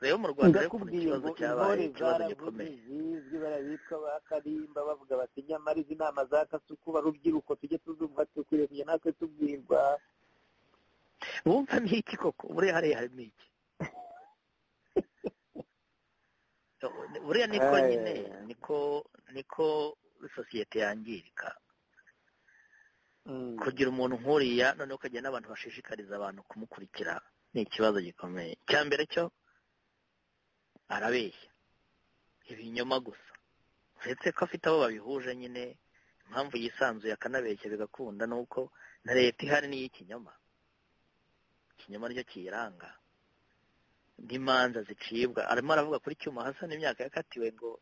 Speaker 2: rero mu rwanda rero ukuntu
Speaker 1: ndakubwiye
Speaker 2: ikibazo
Speaker 1: ngo
Speaker 2: cyabaye
Speaker 1: intore
Speaker 2: ikibazo
Speaker 1: zaravuze
Speaker 2: gikomeye
Speaker 1: zizwi barabitwa ba karimba bavuga bati nyamara izi nama za kasuku barubyiruko tujye tuzumva dukwiriye kujya natwe tubwirwa
Speaker 2: wumva ni iki koko buriya hariya harimo iki buriya niko
Speaker 1: Ay.
Speaker 2: nyine niko niko sosiyete yangirika
Speaker 1: Mm.
Speaker 2: kugira umuntu nk'uriya noneho ukagira n'abantu bashishikariza abantu kumukurikira ni ikibazo gikomeye icya mbere cyo arabeshya ibinyoma gusa uretse ko afite abo babihuje nyine impamvu yisanzuye akanabeshya bigakunda ni uko na leta ihari ni iy'ikinyoma ikinyoma nicyo kiyiranga n'imanza zicibwa arimo aravuga kuri cyuma hasa n'imyaka yakatiwe ngo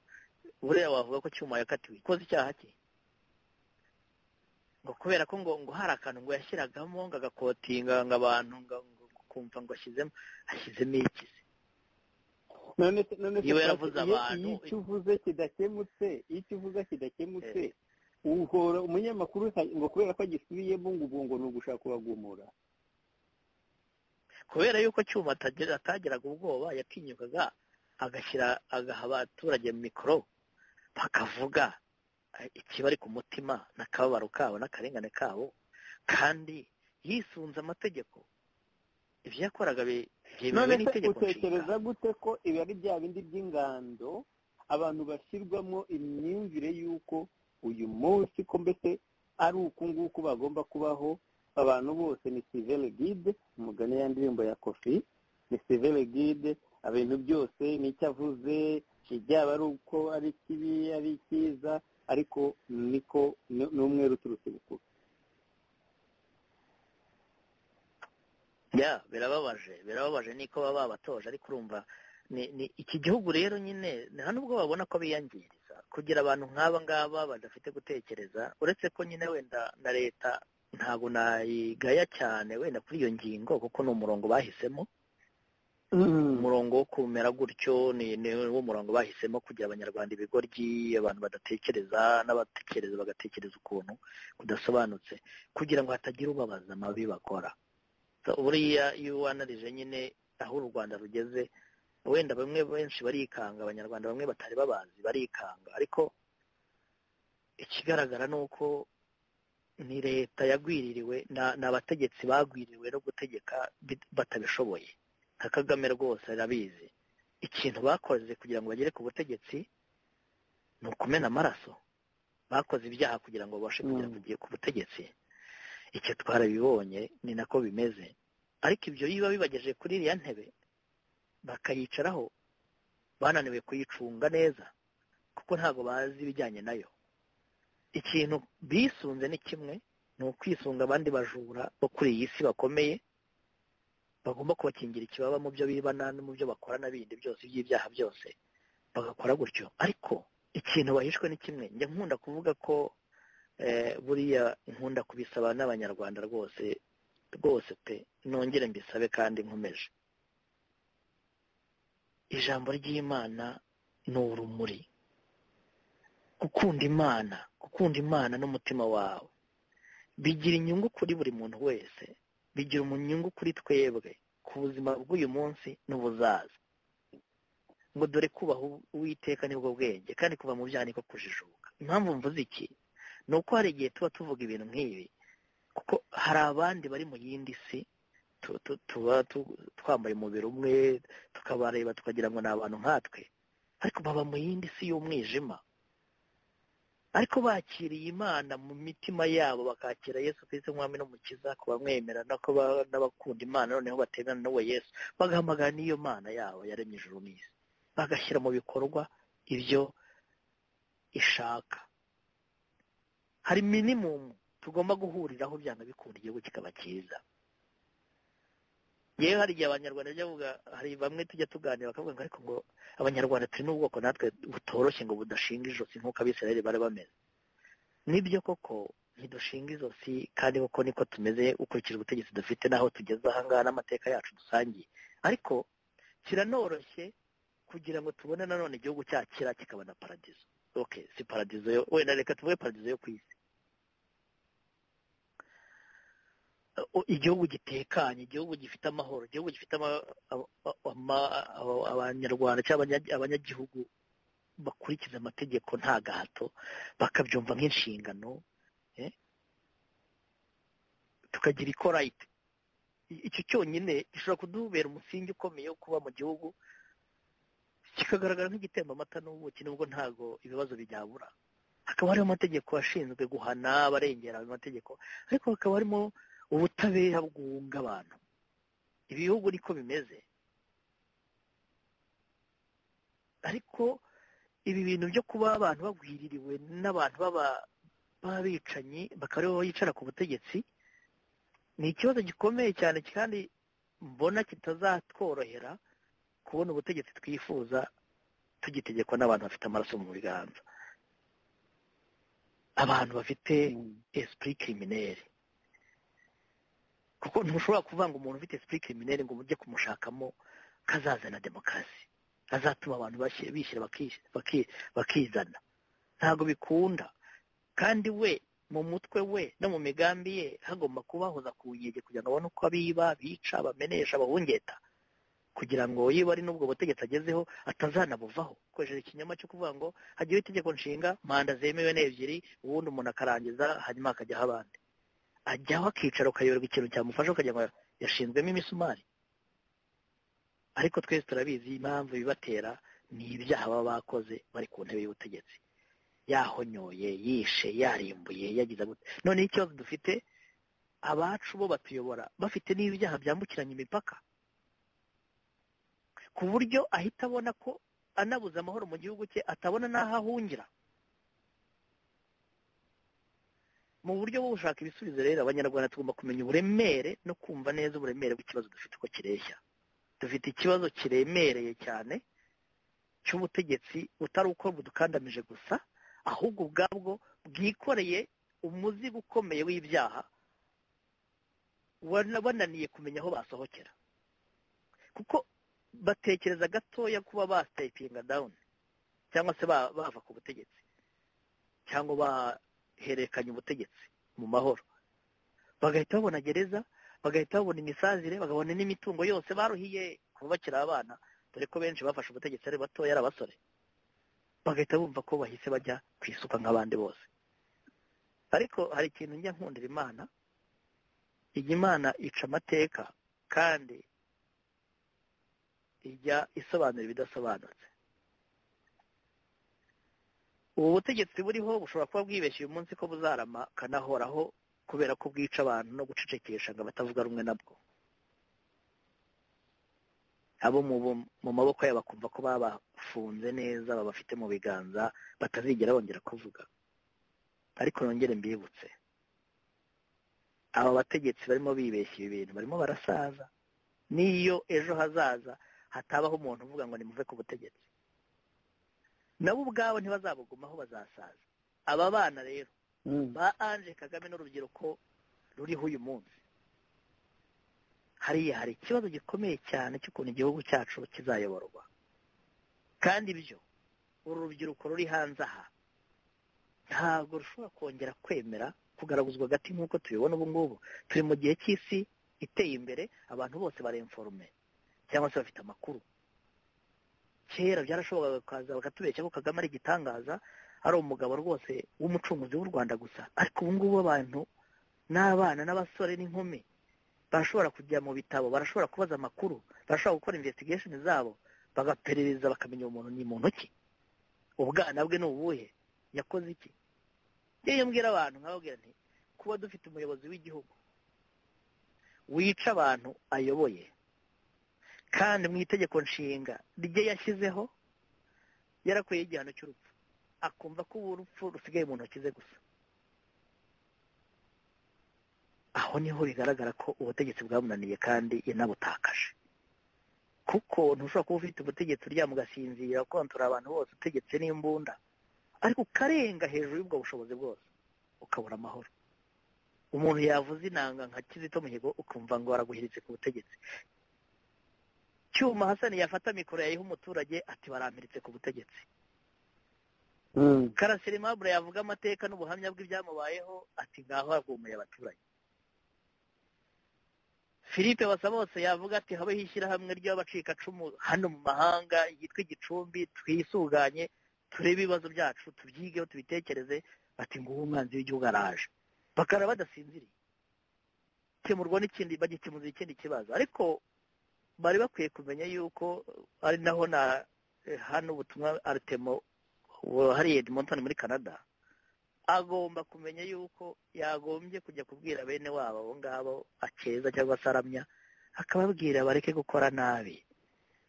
Speaker 2: buriya wavuga ko cyuma yakatiwe ikoze icyaha cye ngo kubera ko ngo ngo hari akantu ngo yashyiragamo ngo agakotinga ngo abantu ngo ngo kumva ngo ashyizemo ashyizemo iki se
Speaker 1: none se none se
Speaker 2: Iyo
Speaker 1: Pati,
Speaker 2: yaravuze
Speaker 1: iyo
Speaker 2: abantu-
Speaker 1: iyo icyo uvuze kidakemutse iyo icyo uvuze kidakemutse
Speaker 2: Eh.
Speaker 1: uhora umunyamakuru ngo kubera ko agisubiyemo ngo ubu ngo ni ugushaka kubagumura
Speaker 2: kubera yuko cyuma atagira atagiraga ubwoba yatinyukaga agashyira agaha abaturage mikoro bakavuga eh, ikibari ku mutima n'akababaro kabo n'akarengane kabo kandi yisunze amategeko ibyo yakoraga bi- byemewe
Speaker 1: none se
Speaker 2: n'itegeko nshinga
Speaker 1: utekereza gute ko ibi ari bya bindi by'ingando abantu bashyirwamo imyumvire y'uko uyu munsi ko mbese ari uku nguku bagomba kubaho abantu bose ni sivele guide umugani ya ndirimbo ya kofi ni sivele guide ibintu byose nicyo avuze byaba ari uko ari kibi ari cyiza ariko niko ni- ni umweru uturutse bukuru
Speaker 2: ya birababaje birababaje niko baba babatoje ariko urumva ni ni iki gihugu rero nyine nta nubwo babona ko biyangiriza kugira abantu nk'aba ngaba badafite gutekereza uretse ko nyine wenda na leta ntabwo nayigaya cyane wenda kuri iyo ngingo kuko ni umurongo bahisemo umurongo wo kumera gutyo ni ni wo murongo bahisemo kugira abanyarwanda ibigoryi abantu badatekereza n'abatekereza bagatekereza ukuntu kudasobanutse kugira ngo hatagira ubabaza amabi bakora buriya iyo wanarije nyine aho u rwanda rugeze wenda bamwe benshi barikanga abanyarwanda bamwe batari babazi barikanga ariko ikigaragara ni uko ni leta yagwiririwe ni abategetsi bagwiririwe no gutegeka batabishoboye nka kagame rwose arabizi ikintu bakoze kugira ngo bagere ku butegetsi ni ukumena amaraso bakoze ibyaha kugira ngo babashe kugera ku butegetsi icyo twarabibonye ni nako bimeze ariko ibyo biba bibagejeje kuri iriya ntebe bakayicaraho bananiwe kuyicunga neza kuko ntabwo bazi ibijyanye nayo ikintu bisunze ni kimwe ni ukwisunga abandi bajura bo kuri iyi si bakomeye bagomba kubakingira ikibaba mu byo bibana no mu byo bakora n'ibindi byose by'ibyaha byose bagakora gutyo ariko ikintu bahishwe ni kimwe njya nkunda kuvuga ko buriya nkunda kubisaba n'abanyarwanda rwose rwose pe nongere mbisabe kandi nkomeje ijambo ry'imana ni urumuri gukunda imana gukunda imana n'umutima wawe bigira inyungu kuri buri muntu wese bigira umunyungu kuri twebwe ku buzima bw'uyu munsi n'ubuzaza ngo dore kubaha uwiteka nibwo bwenge kandi kuva mu byaha niko kujijuka impamvu mvuze iki ni uko hari igihe tuba tuvuga ibintu nk'ibi kuko hari abandi bari mu yindi si tuba twambaye umubiri umwe tukabareba tukagira ngo ni abantu nkatwe ariko baba mu yindi si y'umwijima ariko bakiriye imana mu mitima yabo bakakira yesu Kristo nk'umwami n'umukiza ku bamwemera n'abakunda imana noneho batemera n'uwo yesu bagahamagara n'iyo mana yabo yaremye ijuru n'isi bagashyira mu bikorwa ibyo ishaka hari minimumu tugomba guhuriraho byanga bikunda igihugu kikaba cyiza yewe hari igihe abanyarwanda bajya bavuga hari bamwe tujya tuganira bakavuga ngo ariko ngo abanyarwanda turi n'ubwoko natwe butoroshye ngo budashinga ijosi nk'uko abisirayeli bari bameze nibyo koko ntidushinga ijosi kandi koko niko tumeze ukurikije ubutegetsi dufite n'aho tugeze ahangaha n'amateka yacu dusangiye ariko kiranoroshye kugira ngo tubone nanone igihugu cyakira kikaba na paradizo oke si paradizo yo wenda reka tuvuge paradizo yo ku isi igihugu gitekanye igihugu gifite amahoro igihugu gifite abanyarwanda cyangwa abanyagihugu bakurikiza amategeko nta gahato bakabyumva nk'inshingano tukagira ikorayiti icyo cyonyine gishobora kudubera umusingi ukomeye wo kuba mu gihugu kikagaragara nk'igitemba amata n'ubuki nubwo ntabwo ibibazo byabura hakaba harimo amategeko ashinzwe guhana abarengera ayo mategeko ariko hakaba harimo ubutabera bwunga abantu ibihugu niko bimeze ariko ibi bintu byo kuba abantu bagwiririwe n'abantu b'abicanyi bakaba aribo bicara ku butegetsi ni ikibazo gikomeye cyane kandi mbona kitazatworohera kubona ubutegetsi twifuza tugitegekwa n'abantu bafite amaraso mu biganza abantu bafite esprit criminelle kuko ntushobora kuvanga umuntu ufite sipiri kirimineri ngo mujye kumushakamo kazazana demokarasi azatuma abantu bishyira bakizana ntabwo bikunda kandi we mu mutwe we no mu migambi ye hagomba kubahoza ku nkege kugira ngo abone uko abiba bica bamenesha bahungeta kugira ngo yiba ari n'ubwo butegetsi agezeho atazanabuvaho akoresheje ikinyoma cyo kuvuga ngo hagiyeho itegeko nshinga manda zemewe n'ebyiri ubundi umuntu akarangiza hanyuma hakajyaho abandi ajyaho akicara ukayoberwa ikintu cyamufasha ukagira ngo yashinzwemo imisumari ariko twese turabizi impamvu bibatera ni ibyaha baba bakoze bari ku ntebe y'ubutegetsi yahonyoye yishe yarimbuye yagize noneho ikibazo dufite abacu bo batuyobora bafite n'ibyaha byambukiranya imipaka ku buryo ahita abona ko anabuze amahoro mu gihugu cye atabona n'aho ahungira mu buryo bwo gushaka ibisubizo rero abanyarwanda tugomba kumenya uburemere no kumva neza uburemere bw'ikibazo dufite uko kireshya dufite ikibazo kiremereye cyane cy'ubutegetsi butari uko budukandamije gusa ahubwo ubwabwo bwikoreye umuzigo ukomeye w'ibyaha bananiye kumenya aho basohokera kuko batekereza gatoya kuba basitepinga dawuni cyangwa se bava ku butegetsi cyangwa herekanye ubutegetsi mu mahoro bagahita babona gereza bagahita babona imisazire bagabona n'imitungo yose baruhiye kubakira abana dore ko benshi bafashe ubutegetsi ari batoya ari abasore bagahita bumva ko bahise bajya ku isuka nk'abandi bose ariko hari ikintu njya nkundira imana iyi imana ica amateka kandi ijya isobanura ibidasobanutse ubu butegetsi buriho bushobora kuba bwibeshye uyu munsi ko buzarama kanahoraho kubera ko bwica abantu no gucecekesha ngo abatavuga rumwe nabwo abo mu maboko yabo bakumva ko babafunze neza babafite mu biganza batazigera bongera kuvuga ariko nongere mbibutse aba bategetsi barimo bibeshya ibi bintu barimo barasaza n'iyo ejo hazaza hatabaho umuntu uvuga ngo nimuve ku butegetsi nabo ubwabo ntibazabugumaho bazasaza aba bana rero ba anje kagame n'urubyiruko ruriho uyu munsi hariya hari ikibazo gikomeye cyane cy'ukuntu igihugu cyacu kizayoborwa kandi ibyo uru rubyiruko ruri hanze aha ntabwo rushobora kongera kwemera kugaraguzwa agati nk'uko tubibona ubu ngubu turi mu gihe cy'isi iteye imbere abantu bose baremforume cyangwa se bafite amakuru kera byarashoboraga bakaza bakatubeshya ko kagame ari igitangaza ari umugabo rwose w'umucunguzi w'u rwanda gusa ariko ubu ngubu abantu n'abana n'abasore n'inkumi barashobora kujya mu bitabo barashobora kubaza amakuru barashobora gukora investigation zabo bagaperereza bakamenya umuntu ni muntu ki ubwana bwe ni ubuhe yakoze iki iyo mbwira abantu nkababwira nti kuba dufite umuyobozi w'igihugu wica abantu ayoboye kandi mu itegeko nshinga rye yashyizeho yarakuyeho igihano cy'urupfu akumva ko ubu urupfu rusigaye mu ntoki ze gusa aho niho bigaragara ko ubutegetsi bwamunaniye kandi yanabutakaje kuko ntushobora kuba ufite ubutegetsi uryama ugasinzira kontora abantu bose utegetse n'imbunda ariko ukarenga hejuru y'ubwo bushobozi bwose ukabura amahoro umuntu yavuze inanga nka kizito mihigo ukumva ngo waraguhiritse ku butegetsi cyuma hasani yafata mikoro yayiha umuturage ati barampiritse ku butegetsi karasire mabure yavuga amateka n'ubuhamya bw'ibyamubayeho ati ngaho hagumuye abaturage philippe bose yavuga ati habeho ishyirahamwe ry'abacikacumu hano mu mahanga yitwa igicumbi twisuganye turebe ibibazo byacu tubyigeho tubitekereze bati nguwo umwanzi w'igihugu araje bakara badasinziriye kemurwa n'ikindi bagikemuza ikindi kibazo ariko bari bakwiye kumenya yuko ari naho na hano ubutumwa aritemo hariya edmonton muri canada agomba kumenya yuko yagombye kujya kubwira bene wabo abo ngabo akeza cyangwa se aramya akababwira bareke gukora nabi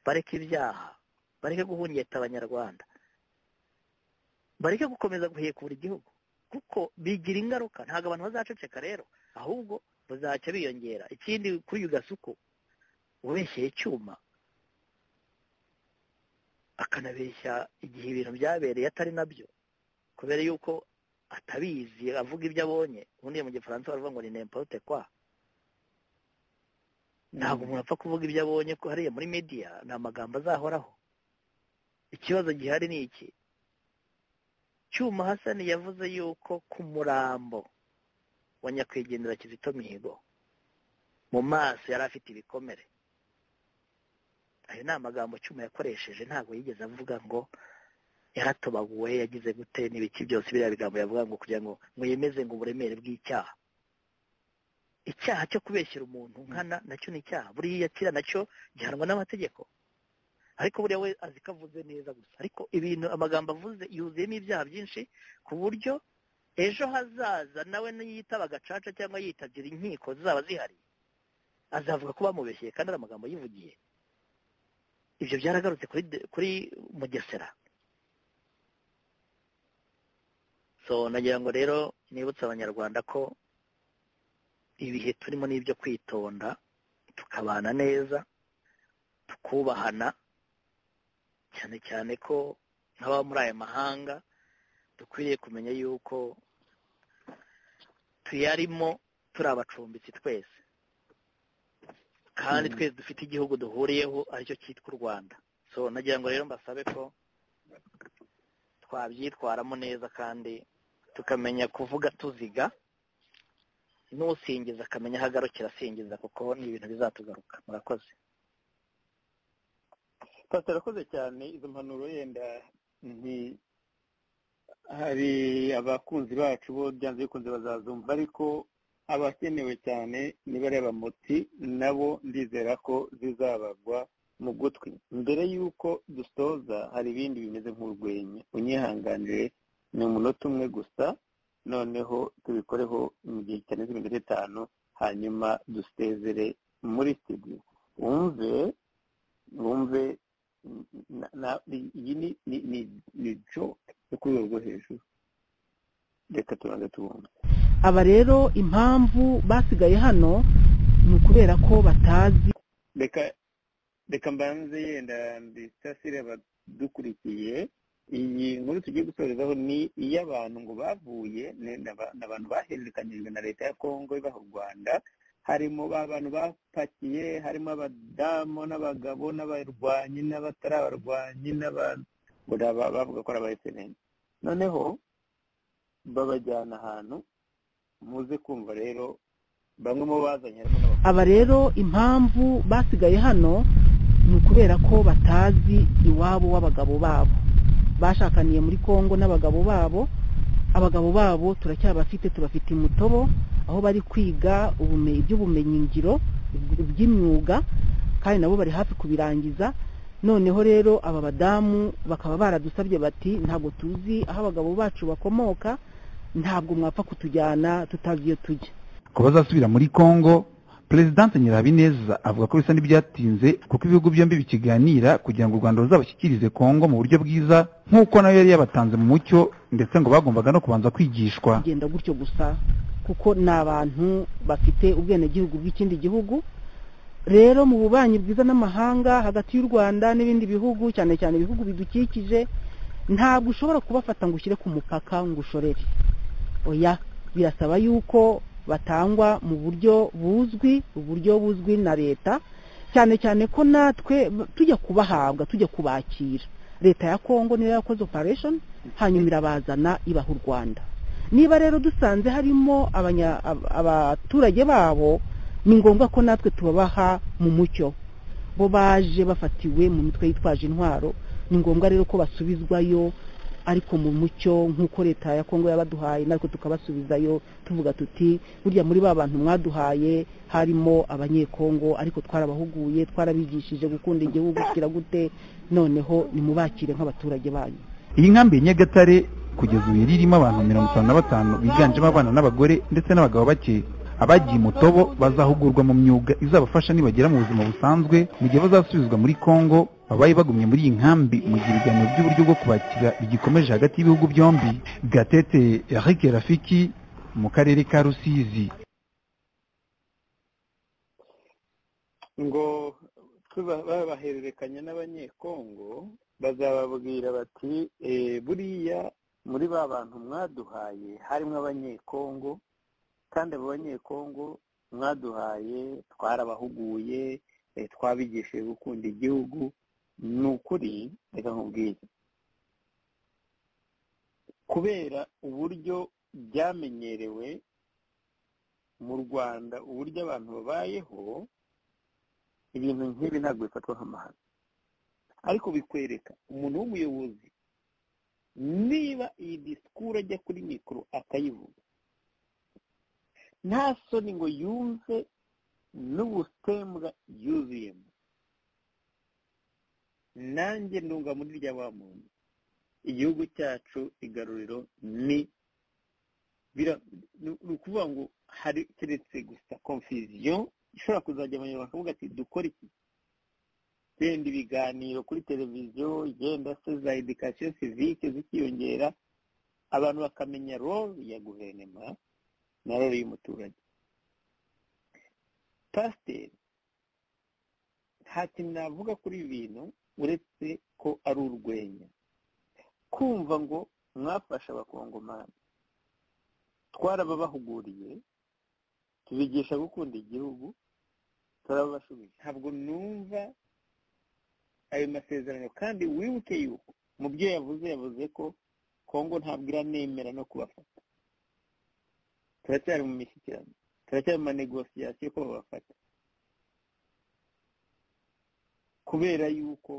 Speaker 2: bareke ibyaha bareke guhungeta abanyarwanda bareke gukomeza guhekura igihugu kuko bigira ingaruka ntabwo abantu bazaceceka rero ahubwo bazacya biyongera ikindi kuri uyu gasuku ubeshyeye icyuma akanabeshya igihe ibintu byabereye atari nabyo kubera yuko atabizi avuga ibyo abonye ubundi mu gifaransa baravuga ngo ni nempote kwa ntabwo umuntu apfa kuvuga ibyo abonye ko hariya muri mediya ni amagambo azahoraho ikibazo gihari ni iki cyuma hasani yavuze yuko ku murambo wa nyakwigendera kizito mihigo mu maso yari afite ibikomere ayo ni amagambo cyuma yakoresheje ntabwo yigeze avuga ngo yaratobaguwe yagize gute n'ibiki byose biriya bigambo yavuga ngo kugira ngo mwemeze ngo uburemere bw'icyaha icyaha cyo kubeshyira umuntu nkana nacyo ni icyaha buriya kira nacyo gihanwa n'amategeko ariko buriya we azi ko avuze neza gusa ariko ibintu amagambo avuze yuzuyemo ibyaha byinshi ku buryo ejo hazaza nawe niyitaba agacaca cyangwa yitabye inkiko zizaba zihari azavuga ko bamubeshyeye kandi ari amagambo yivugiye ibyo byaragarutse kuri mugesera so nagira ngo rero nibutse abanyarwanda ko ibihe turimo n'ibyo kwitonda tukabana neza tukubahana cyane cyane ko nk'ababa muri aya mahanga dukwiriye kumenya yuko tuyarimo turi abacumbitsi twese kandi twese dufite igihugu duhuriyeho aricyo cyitwa u rwanda so nagira ngo rero mbasabe ko twabyitwaramo neza kandi tukamenya kuvuga tuziga
Speaker 4: n'usingiza akamenya aho agarukira asingiza kuko ni ibintu bizatugaruka murakoze
Speaker 1: pasiteri arakoze cyane izo mpanuro yenda ni hari abakunzi bacu bo byanze bikunze bazazumva ariko abakenewe cyane ni bariya bamuti nabo ndizera ko zizabagwa mu gutwi mbere y'uko dusoza hari ibindi bimeze nk'urwenya unyihanganire ni umunota umwe gusa noneho tubikoreho mu gihe kitarenze iminota itanu hanyuma dusezere muri studio wumve wumve iyi ni jo yo ku rwego rwo hejuru reka tubanze tubumve
Speaker 2: aba rero impamvu basigaye hano ni ukubera ko batazi
Speaker 1: reka reka mbanze yenda mbisasire abadukurikiye iyi nkuru tugiye gusorezaho ni iy'abantu ngo bavuye ni abantu bahererekanyijwe na leta ya kongo ibaha u rwanda harimo ba bantu bapakiye harimo abadamu n'abagabo n'abarwanyi n'abatari abarwanyi n'abantu bavuga ko ari abayesenene noneho babajyana ahantu muze kumva rero bamwe mu bazanye harimo n'abakobwa
Speaker 2: aba rero impamvu basigaye hano ni ukubera ko batazi iwabo w'abagabo babo bashakaniye muri congo n'abagabo babo abagabo babo turacyabafite tubafite imutobo aho bari kwiga ubumenyi iby'ubumenyingiro by'imyuga kandi nabo bari hafi kubirangiza noneho rero aba badamu bakaba baradusabye bati ntabwo tuzi aho abagabo bacu bakomoka ntabwo mwapfa kutujyana tutazi iyo tujya
Speaker 5: ku bazasubira muri congo perezidante nyirabineza avuga ko bisa n'ibyatinze kuko ibihugu byombi bikiganira kugira ngo u rwanda ruzabashyikirize congo mu buryo bwiza nk'uko nayo yari yabatanze mu mucyo ndetse ngo bagombaga no kubanza kwigishwa
Speaker 2: kugenda gutyo gusa kuko ni abantu bafite ubwenegihugu bw'ikindi gihugu rero mu bubanyi bwiza n'amahanga hagati y'u rwanda n'ibindi bihugu cyane cyane ibihugu bidukikije ntabwo ushobora kubafata ngo ushyire ku mupaka ngo ushorere oya birasaba yuko batangwa mu buryo buzwi uburyo buzwi na leta cyane cyane ko natwe tujya kubahabwa tujya kubakira leta ya kongo niyo yakoze operesheni hanyuma irabazana ibaha u rwanda niba rero dusanze harimo abanya- ab- abaturage babo ni ngombwa ko natwe tubabaha mu mucyo bo baje bafatiwe mu mitwe yitwaje intwaro ni ngombwa rero ko basubizwayo ariko mu mucyo nk'uko leta ya kongo yabaduhaye natwe tukabasubizayo tuvuga tuti burya muri ba bantu mwaduhaye harimo abanyekongo ariko twarabahuguye twarabigishije gukunda igihugu kugira gute noneho nimubakire nk'abaturage banyu
Speaker 5: iyi nkambi ya nyagatare kugeza ubu yari irimo abantu mirongo itanu na batanu biganjemo abana n'abagore ndetse n'abagabo bake abagiye mutobo bazahugurwa mu myuga izabafasha nibagera mu buzima busanzwe mu gihe bazasubizwa muri congo babaye bagumye muri iyi nkambi mu gihe ibiganiro by'uburyo bwo kubakira bigikomeje hagati y'ibihugu byombi gatete eric rafiki mu karere ka rusizi
Speaker 1: ngo tuba babahererekanya n'abanyekongo bazababwira bati "Eh, buriya muri ba bantu mwaduhaye harimo abanyekongo kandi abo banyekongo mwaduhaye twarabahuguye eh, twabigishije gukunda igihugu ni ukuri reka nkubwire kubera uburyo byamenyerewe mu rwanda uburyo abantu babayeho ibintu nk'ibi ntabwo bifatwa nk'amahano ariko bikwereka umuntu w'umuyobozi niba iyi disikuru ajya kuri mikoro akayivuga nta soni ngo yumve n'ubusembwa yuzuyemo nanjye ndunga muri rya wa muntu igihugu cyacu igaruriro ni bira- ni- ni ukuvuga ngo hari keretse gusa confusion ishobora kuzajya abanyarwanda bakavuga ati dukora iki yenda ibiganiro kuri televiziyo yenda se za edikasiyo sivike zikiyongera abantu bakamenya role ya guverinoma na role y'umuturage pasiteri nta kintu navuga kuri ibi bintu uretse ko ari urwenya kumva ngo mwafasha abakongomani twarababahuguriye tubigisha gukunda igihugu turababashubiza ntabwo numva ayo masezerano kandi wibuke yuko mu byo yavuze yavuze ko kongo ntabwo iranemera no kubafata turacyari mu mishyikirano turacyari mu manegosiyasiyo ko babafata kubera yuko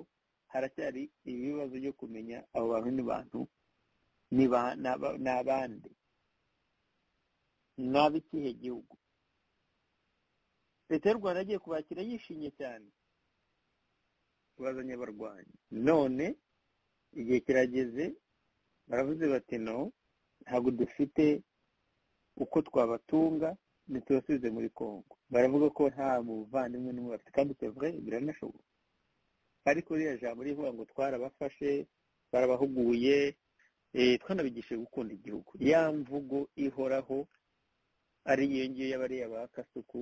Speaker 1: haracyari ibibazo byo kumenya abo bantu ni bantu ni ba- ni aba- ni abandi ni ab'ikihe gihugu leta y'u rwanda agiye kubakira yishimye cyane bazanye abarwanyi none igihe kirageze baravuze bati no ntabwo dufite uko twabatunga ntitubasubize muri congo baravuga ko nta muvandimwe n'umwe bafite kandi c'est vrai biranashoboka ariko ririya jambo rivuga ngo twarabafashe barabahuguye eh, twanabigishije gukunda igihugu ya mvugo ihoraho ari iyo ngiyo y'abariya ba kasuku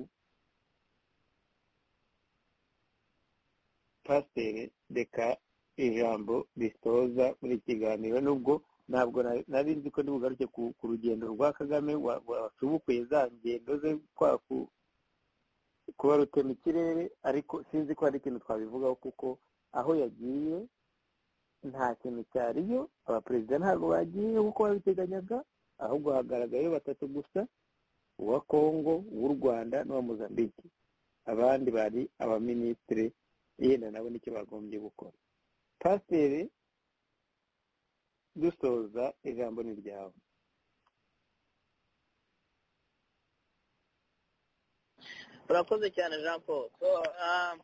Speaker 1: pasiteri reka ijambo risoza buri kiganiro nubwo ntabwo na- nari nzi ko nibugaruke ku ku rugendo rwa kagame wa- wasubukuye za ngendo ze kwa ku- kuba rutema ikirere ariko sinzi ko hari ikintu twabivugaho kuko aho yagiye nta kintu cyariyo abaperezida ntabwo bagiye kuko babiteganyaga ahubwo hagaragayeyo batatu gusa uwa kongo uw'u rwanda n'uwa mozambique abandi bari abaminisitiri yenda nabo nicyo bagombye gukora pasiteri dusoza ijambo ni ryawe
Speaker 2: urakoze cyane jean paul So, ah,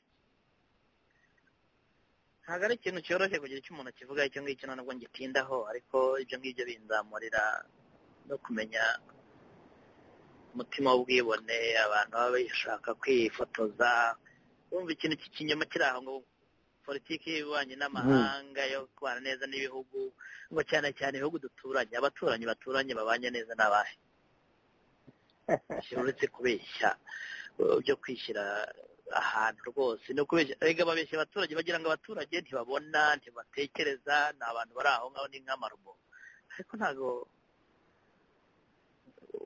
Speaker 2: ntabwo ari ikintu cyoroshye kugira icyo umuntu akivuga icyo ngicyo nubwo ngitindaho ariko ibyo ngibyo binzamurira no kumenya umutima w'ubwibone abantu baba bashaka kwifotoza wumva ikintu cy'ikinyoma kiri aho ngo politiki y'ububanyi n'amahanga yo kubana neza n'ibihugu ngo cyane cyane ibihugu duturanye abaturanyi baturanye babanye neza n'abahe uretse kubeshya uh, byo kwishyira ahantu rwose ni ukubeshya erega babeshya abaturage bagira ngo abaturage ntibabona ntibatekereza ni abantu bari aho ngaho ni nk'amarobo ariko ntabwo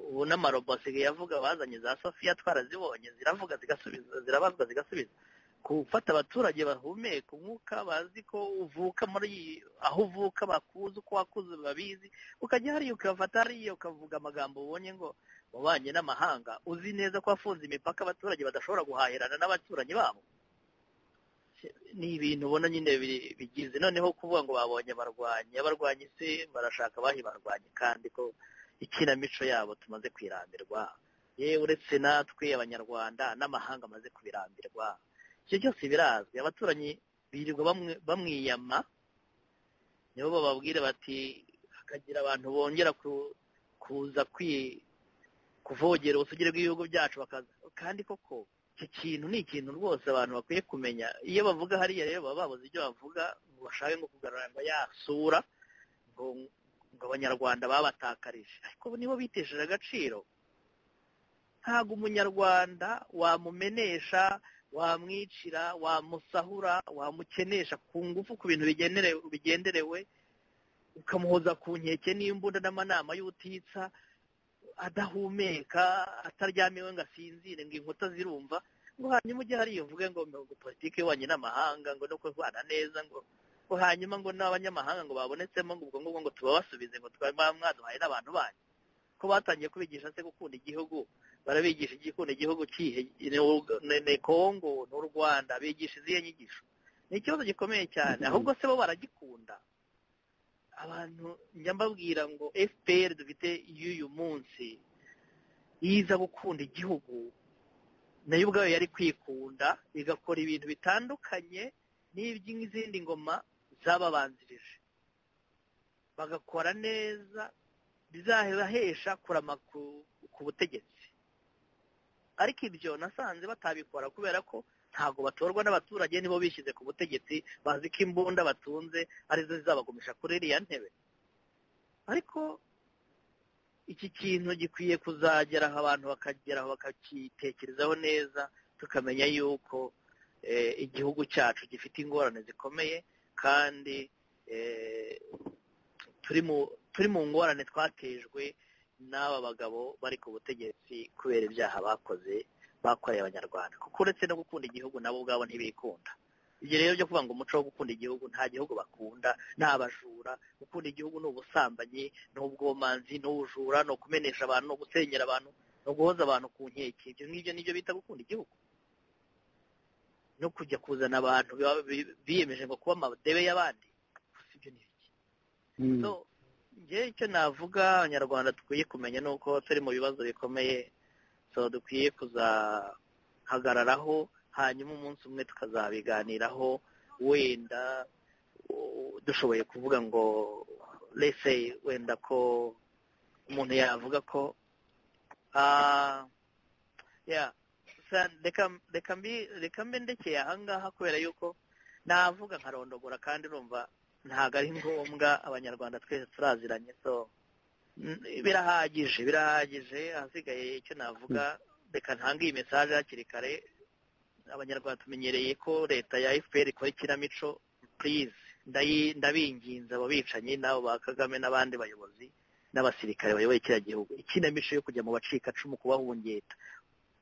Speaker 2: ubu n'amarobo asigaye avuga bazanye za sofiya twarazibonye ziravuga zigasubiza zirabazwa zigasubiza gufata abaturage bahumeka umwuka bazi ko uvuka muri iyi- aho uvuka bakuzi uko wakuze babizi ukajya hariya ukafata hariya ukavuga amagambo ubonye ngo wabanye n'amahanga uzi neza ko wafunze imipaka abaturage badashobora guhahirana n'abaturanyi babo ni ibintu ubona nyine bi- bigize noneho kuvuga ngo babonye abarwanyi abarwanyi se barashaka abahe barwanyi kandi ko ikinamico yabo tumaze kwirambirwa ye uretse natwe abanyarwanda n'amahanga amaze kubirambirwa ibyo byose birazwi abaturanyi birirwa bamwe- bamwiyama nibo bababwira bati hakagira abantu bongera ku- kuza kwi kuvogera ubusugire bw'ibihugu byacu bakaza kandi koko iki kintu ni ikintu rwose abantu bakwiye kumenya iyo bavuga hariya rero baba babuze ibyo bavuga ngo bashake nko kugarura ngo ya sura ngo ngo abanyarwanda babatakarije ariko bo nibo bitesheje agaciro ntabwo umunyarwanda wamumenesha wamwicira wamusahura wamukenesha ku ngufu ku bintu bigenerewe- bigenderewe ukamuhoza ku nkeke n'imbunda n'amanama y'ubutitsa adahumeka ataryamiwe ngo asinzire ngo inkuta zirumva ngo hanyuma ujye hariya uvuge ngo ngo politiki y'ububanyi n'amahanga ngo no kurwana neza ngo ngo hanyuma ngo n'abanyamahanga ngo babonetsemo ngo ubwo ngubwo ngo tubabasubize ngo twari mwaduhaye n'abantu banyu ko batangiye kubigisha se gukunda igihugu barabigisha igikunda igihugu kihe ni u- ni- ni kongo n'u rwanda bigisha izihe nyigisho ni ikibazo gikomeye cyane ahubwo se bo baragikunda abantu njya mbabwira ngo fpr dufite y'uyu munsi yiza gukunda igihugu nayo ubwayo yari kwikunda igakora ibintu bitandukanye n'iby'izindi ngoma zababanzirije bagakora neza bizahesha kurama ku, ku butegetsi ariko ibyo nasanze batabikora kubera ko ntabwo batorwa n'abaturage nibo bishyize ku butegetsi bazi ko imbunda batunze arizo zizabagumisha kuri iriya ntebe ariko iki kintu gikwiye kuzagera aho abantu bakageraho bakakitekerezaho neza tukamenya yuko eh, igihugu cyacu gifite ingorane zikomeye kandi eh, turi mu turi mu ngorane twatejwe n'aba bagabo bari ku butegetsi kubera ibyaha bakoze bakoreye abanyarwanda kuko uretse no gukunda igihugu nabo ubwabo ntibikunda ibyo rero byo kuvuga ngo umuco wo gukunda igihugu nta gihugu bakunda ni abajura gukunda igihugu ni ubusambanyi ni ubwomanzi ni ubujura ni ukumenesha abantu ni ugusenyera abantu no guhoza abantu ku nkeke ibyo ngibyo nibyo bita gukunda igihugu no kujya kuzana abantu baba bi- biyemeje ngo kuba amadebe y'abandi ibyo ni ibiki so njyewe icyo navuga abanyarwanda dukwiye kumenya ni uko turi mu bibazo bikomeye so dukwiye kuzahagararaho hanyuma umunsi umwe tukazabiganiraho wenda u- dushoboye kuvuga ngo lese wenda ko umuntu yavuga ko ah, yeah, sa- reka- reka mbi- reka mbe ndekeye ahangaha kubera yuko navuga nkarondogora kandi urumva ntabwo ari ngombwa abanyarwanda twese turaziranye so mm, birahagije birahagije ahasigaye icyo navuga reka ntange iyi mesaje hakiri kare abanyarwanda tumenyereye ko leta ya fpr ikora ikinamico purize ndabinginze abo bicanyi n'abo ba kagame n'abandi bayobozi n'abasirikare bayoboye kiriya gihugu ikinamico yo kujya mu bacikacumu kubahungeta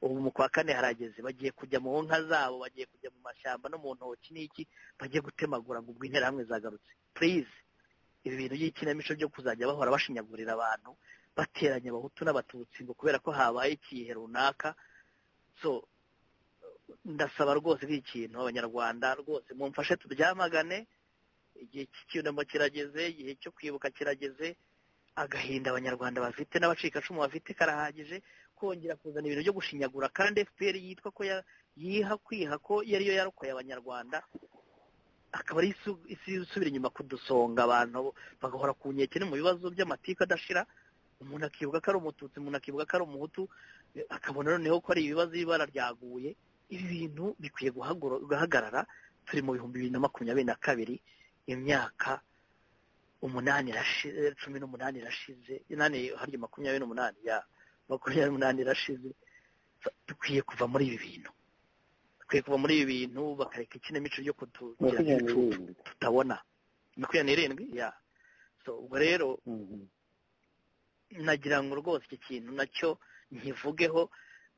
Speaker 2: ubu mu kwa kane harageze bagiye kujya mu nka zabo bagiye kujya mu mashyamba no mu ntoki n'iki bagiye gutemagura ngo ubwo interahamwe zagarutse purize ibi bintu by'ikinamico byo kuzajya bahora bashinyagurira abantu bateranya abahutu n'abatutsi ngo kubera ko habaye ikihe runaka so ndasaba rwose iki kintu abanyarwanda rwose mumfashe turyamagane igihe cy'icyunamo kirageze igihe cyo kwibuka kirageze agahinda abanyarwanda bafite n'abacikacumu bafite karahagije kongera kuzana ibintu byo gushinyagura kandi fpr yitwa ko ya- yiha kwiha ko yariyo yarokoye abanyarwanda akaba ari isu- isi isubira inyuma kudusonga abantu bagahora ku nkeke no mu bibazo by'amatiku adashira umuntu akibuka ko ari umututsi umuntu akibuka ko ari umuhutu eh, akabona noneho ko ari ibibazo ibara ryaguye ibi bintu bikwiye guhagoro- guhagarara turi mu bihumbi bibiri na makumyabiri na kabiri imyaka umunani irashize cumi n'umunani irashize inani harya makumyabiri n'umunani ya makumyabiri n'umunani irashize So, dukwiye kuva muri ibi bintu dukwiye kuva muri ibi bintu bakareka ikinamico yo kutugira ibicucu tutabona makumyabiri n'irindwi ya so ubwo rero nagira ngo rwose iki kintu nacyo nkivugeho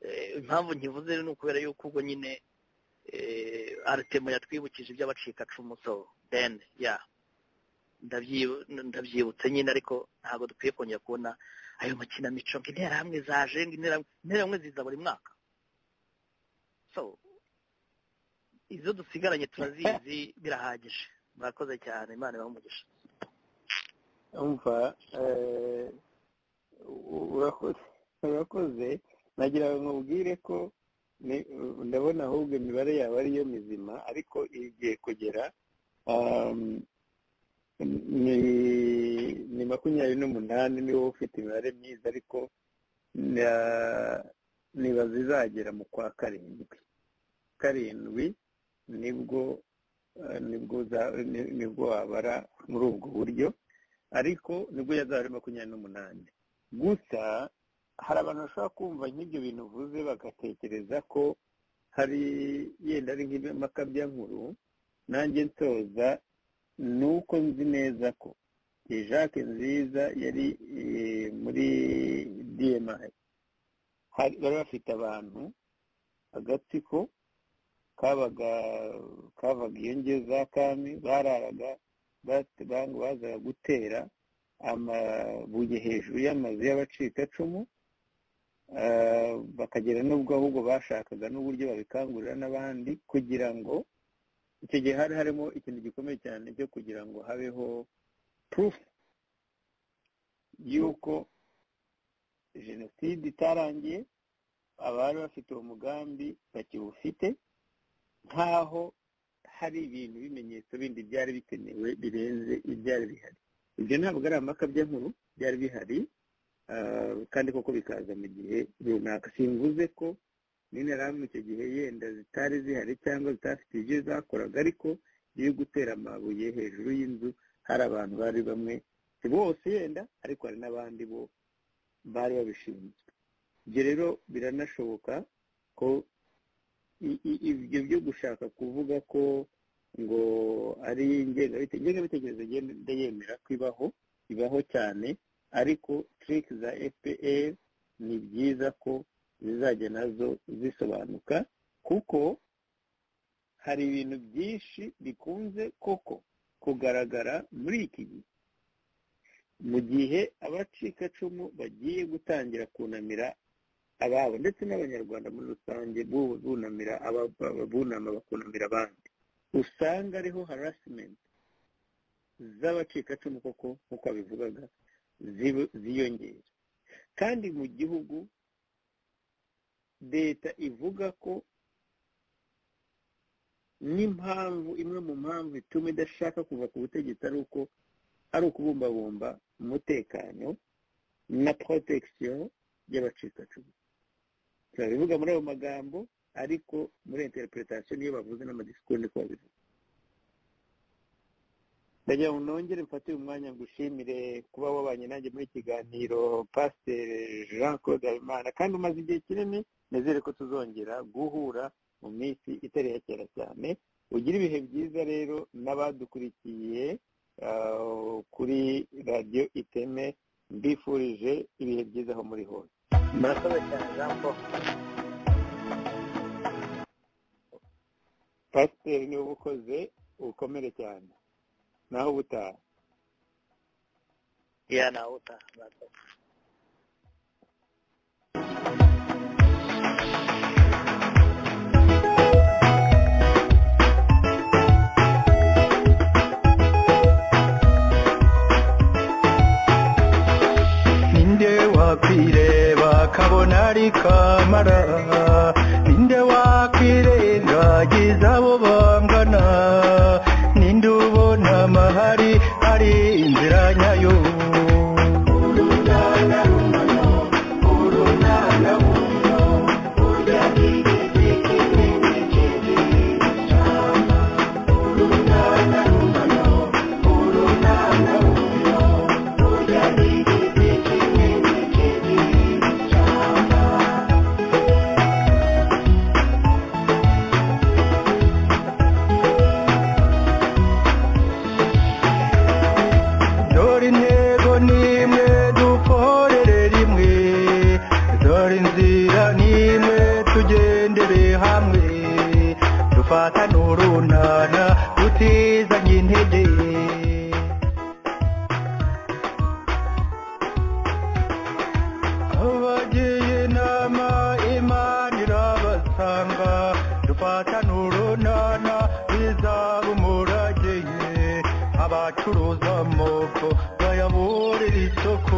Speaker 2: eh, impamvu nkivuze ni ukubera yuko ubwo nyine eh, aritemo yatwibukije iby'abacikacumu so then ya ndabyibu- ndabyibutse nyine ariko ntabwo dukwiye kongera kubona ayo makinamico ngo interahamwe zaje ngo interahamwe interahamwe ziza buri mwaka so izo dusigaranye turazizi birahagije murakoze cyane imana ibahe umugisha
Speaker 1: umva eh, u- urakoze urakoze nagira ngo nkubwire ko ni- ndabona ahubwo imibare yaba ariyo mizima ariko igiye kugera um, ni ni makumyabiri n'umunani niwo ufite imibare myiza ariko na- nibaza izagera mu kwa karindwi karindwi nibwo eh, nibwo za- ni- nibwo wabara muri ubwo buryo ariko nibwo yazaba ari makumyabiri n'umunani gusa hari abantu bashobora kumva nk'ibyo bintu uvuze bagatekereza ko hari yenda ari nk'impaka nkuru nanjye nsoza ni uko nzi neza ko jacques nziza yari eh, muri dmi hari bari bafite abantu agatsiko kabaga kavaga iyo ngeyo za kami bararaga bati- bang- bazaga gutera amabuye hejuru y'amazu y'abacikacumu eh, bakagera n'ubwo ahubwo bashakaga n'uburyo babikangurira n'abandi kugira ngo icyo gihe hari harimo ikintu gikomeye cyane cyo kugira ngo habeho proof y'uko jenoside itarangiye abari bafite uwo mugambi bakiwufite nk'aho hari ibintu bimenyetso bindi byari bikenewe birenze ibyari bihari ibyo ntabwo ari amakabya nkuru byari bihari ah, kandi koko bikaza mu gihe runaka simvuze ko n'interahamwe icyo gihe yenda zitari zihari cyangwa zitafite ibyo zakoraga ariko iyo gutera amabuye hejuru y'inzu hari abantu bari bamwe si bose yenda ariko hari n'abandi bo bari babishinzwe ibyo rero biranashoboka ko i- i- ibyo byo gushaka kuvuga ko ngo ari ingengabitekerezo ingengabitekerezo ngenda- ndayemera ko ibaho ibaho cyane ariko tiriki za fpr ni byiza ko zizajya nazo zisobanuka kuko hari ibintu byinshi bikunze koko kugaragara muri iki gihe mu gihe abacikacumu bagiye gutangira kunamira ababo ndetse n'abanyarwanda muri rusange b'ubu bunamira ababa- bunama bakunamira abandi usanga ariho harasimenti z'abacikacumu koko nk'uko babivugaga zibu- ziyongera kandi mu gihugu leta ivuga ko n'impamvu imwe mu mpamvu ituma idashaka kuva ku butegetsi ari uko ari ukubumbabumba umutekano na protection y'abacikacumu turabivuga muri ayo magambo ariko muri interpretation niyo bavuze n'amadisikuru niko babivuga ndagira ngo nongere mfate uyu mwanya ngushimire kuba wabanye nanjye muri kiganiro pasiteri jean claude habimana kandi umaze igihe kinini nizere ko tuzongera guhura mu minsi itari ya kera cyane ugira ibihe byiza rero n'abadukurikiye ah, kuri radiyo iteme mbifurije ibihe byiza aho muri hose
Speaker 6: murakoze cyane jean paul
Speaker 1: pasiteri niwe ubukoze ukomere cyane naho ubutaha
Speaker 6: ya nawe utaha murakoze
Speaker 2: ninde wakwireba akabona ari kamara ninde wakwirengagiza abo bangana ninde ubona amahari ari inzira nyayo dore intego n'imwe dukorere rimwe dore inzira n'imwe tugendere hamwe dufatane urunana dutizanye intege abagiye inama imana irabasanga dufatane urunana bizaba umurage ye abacuruza amoko bayaburira isoko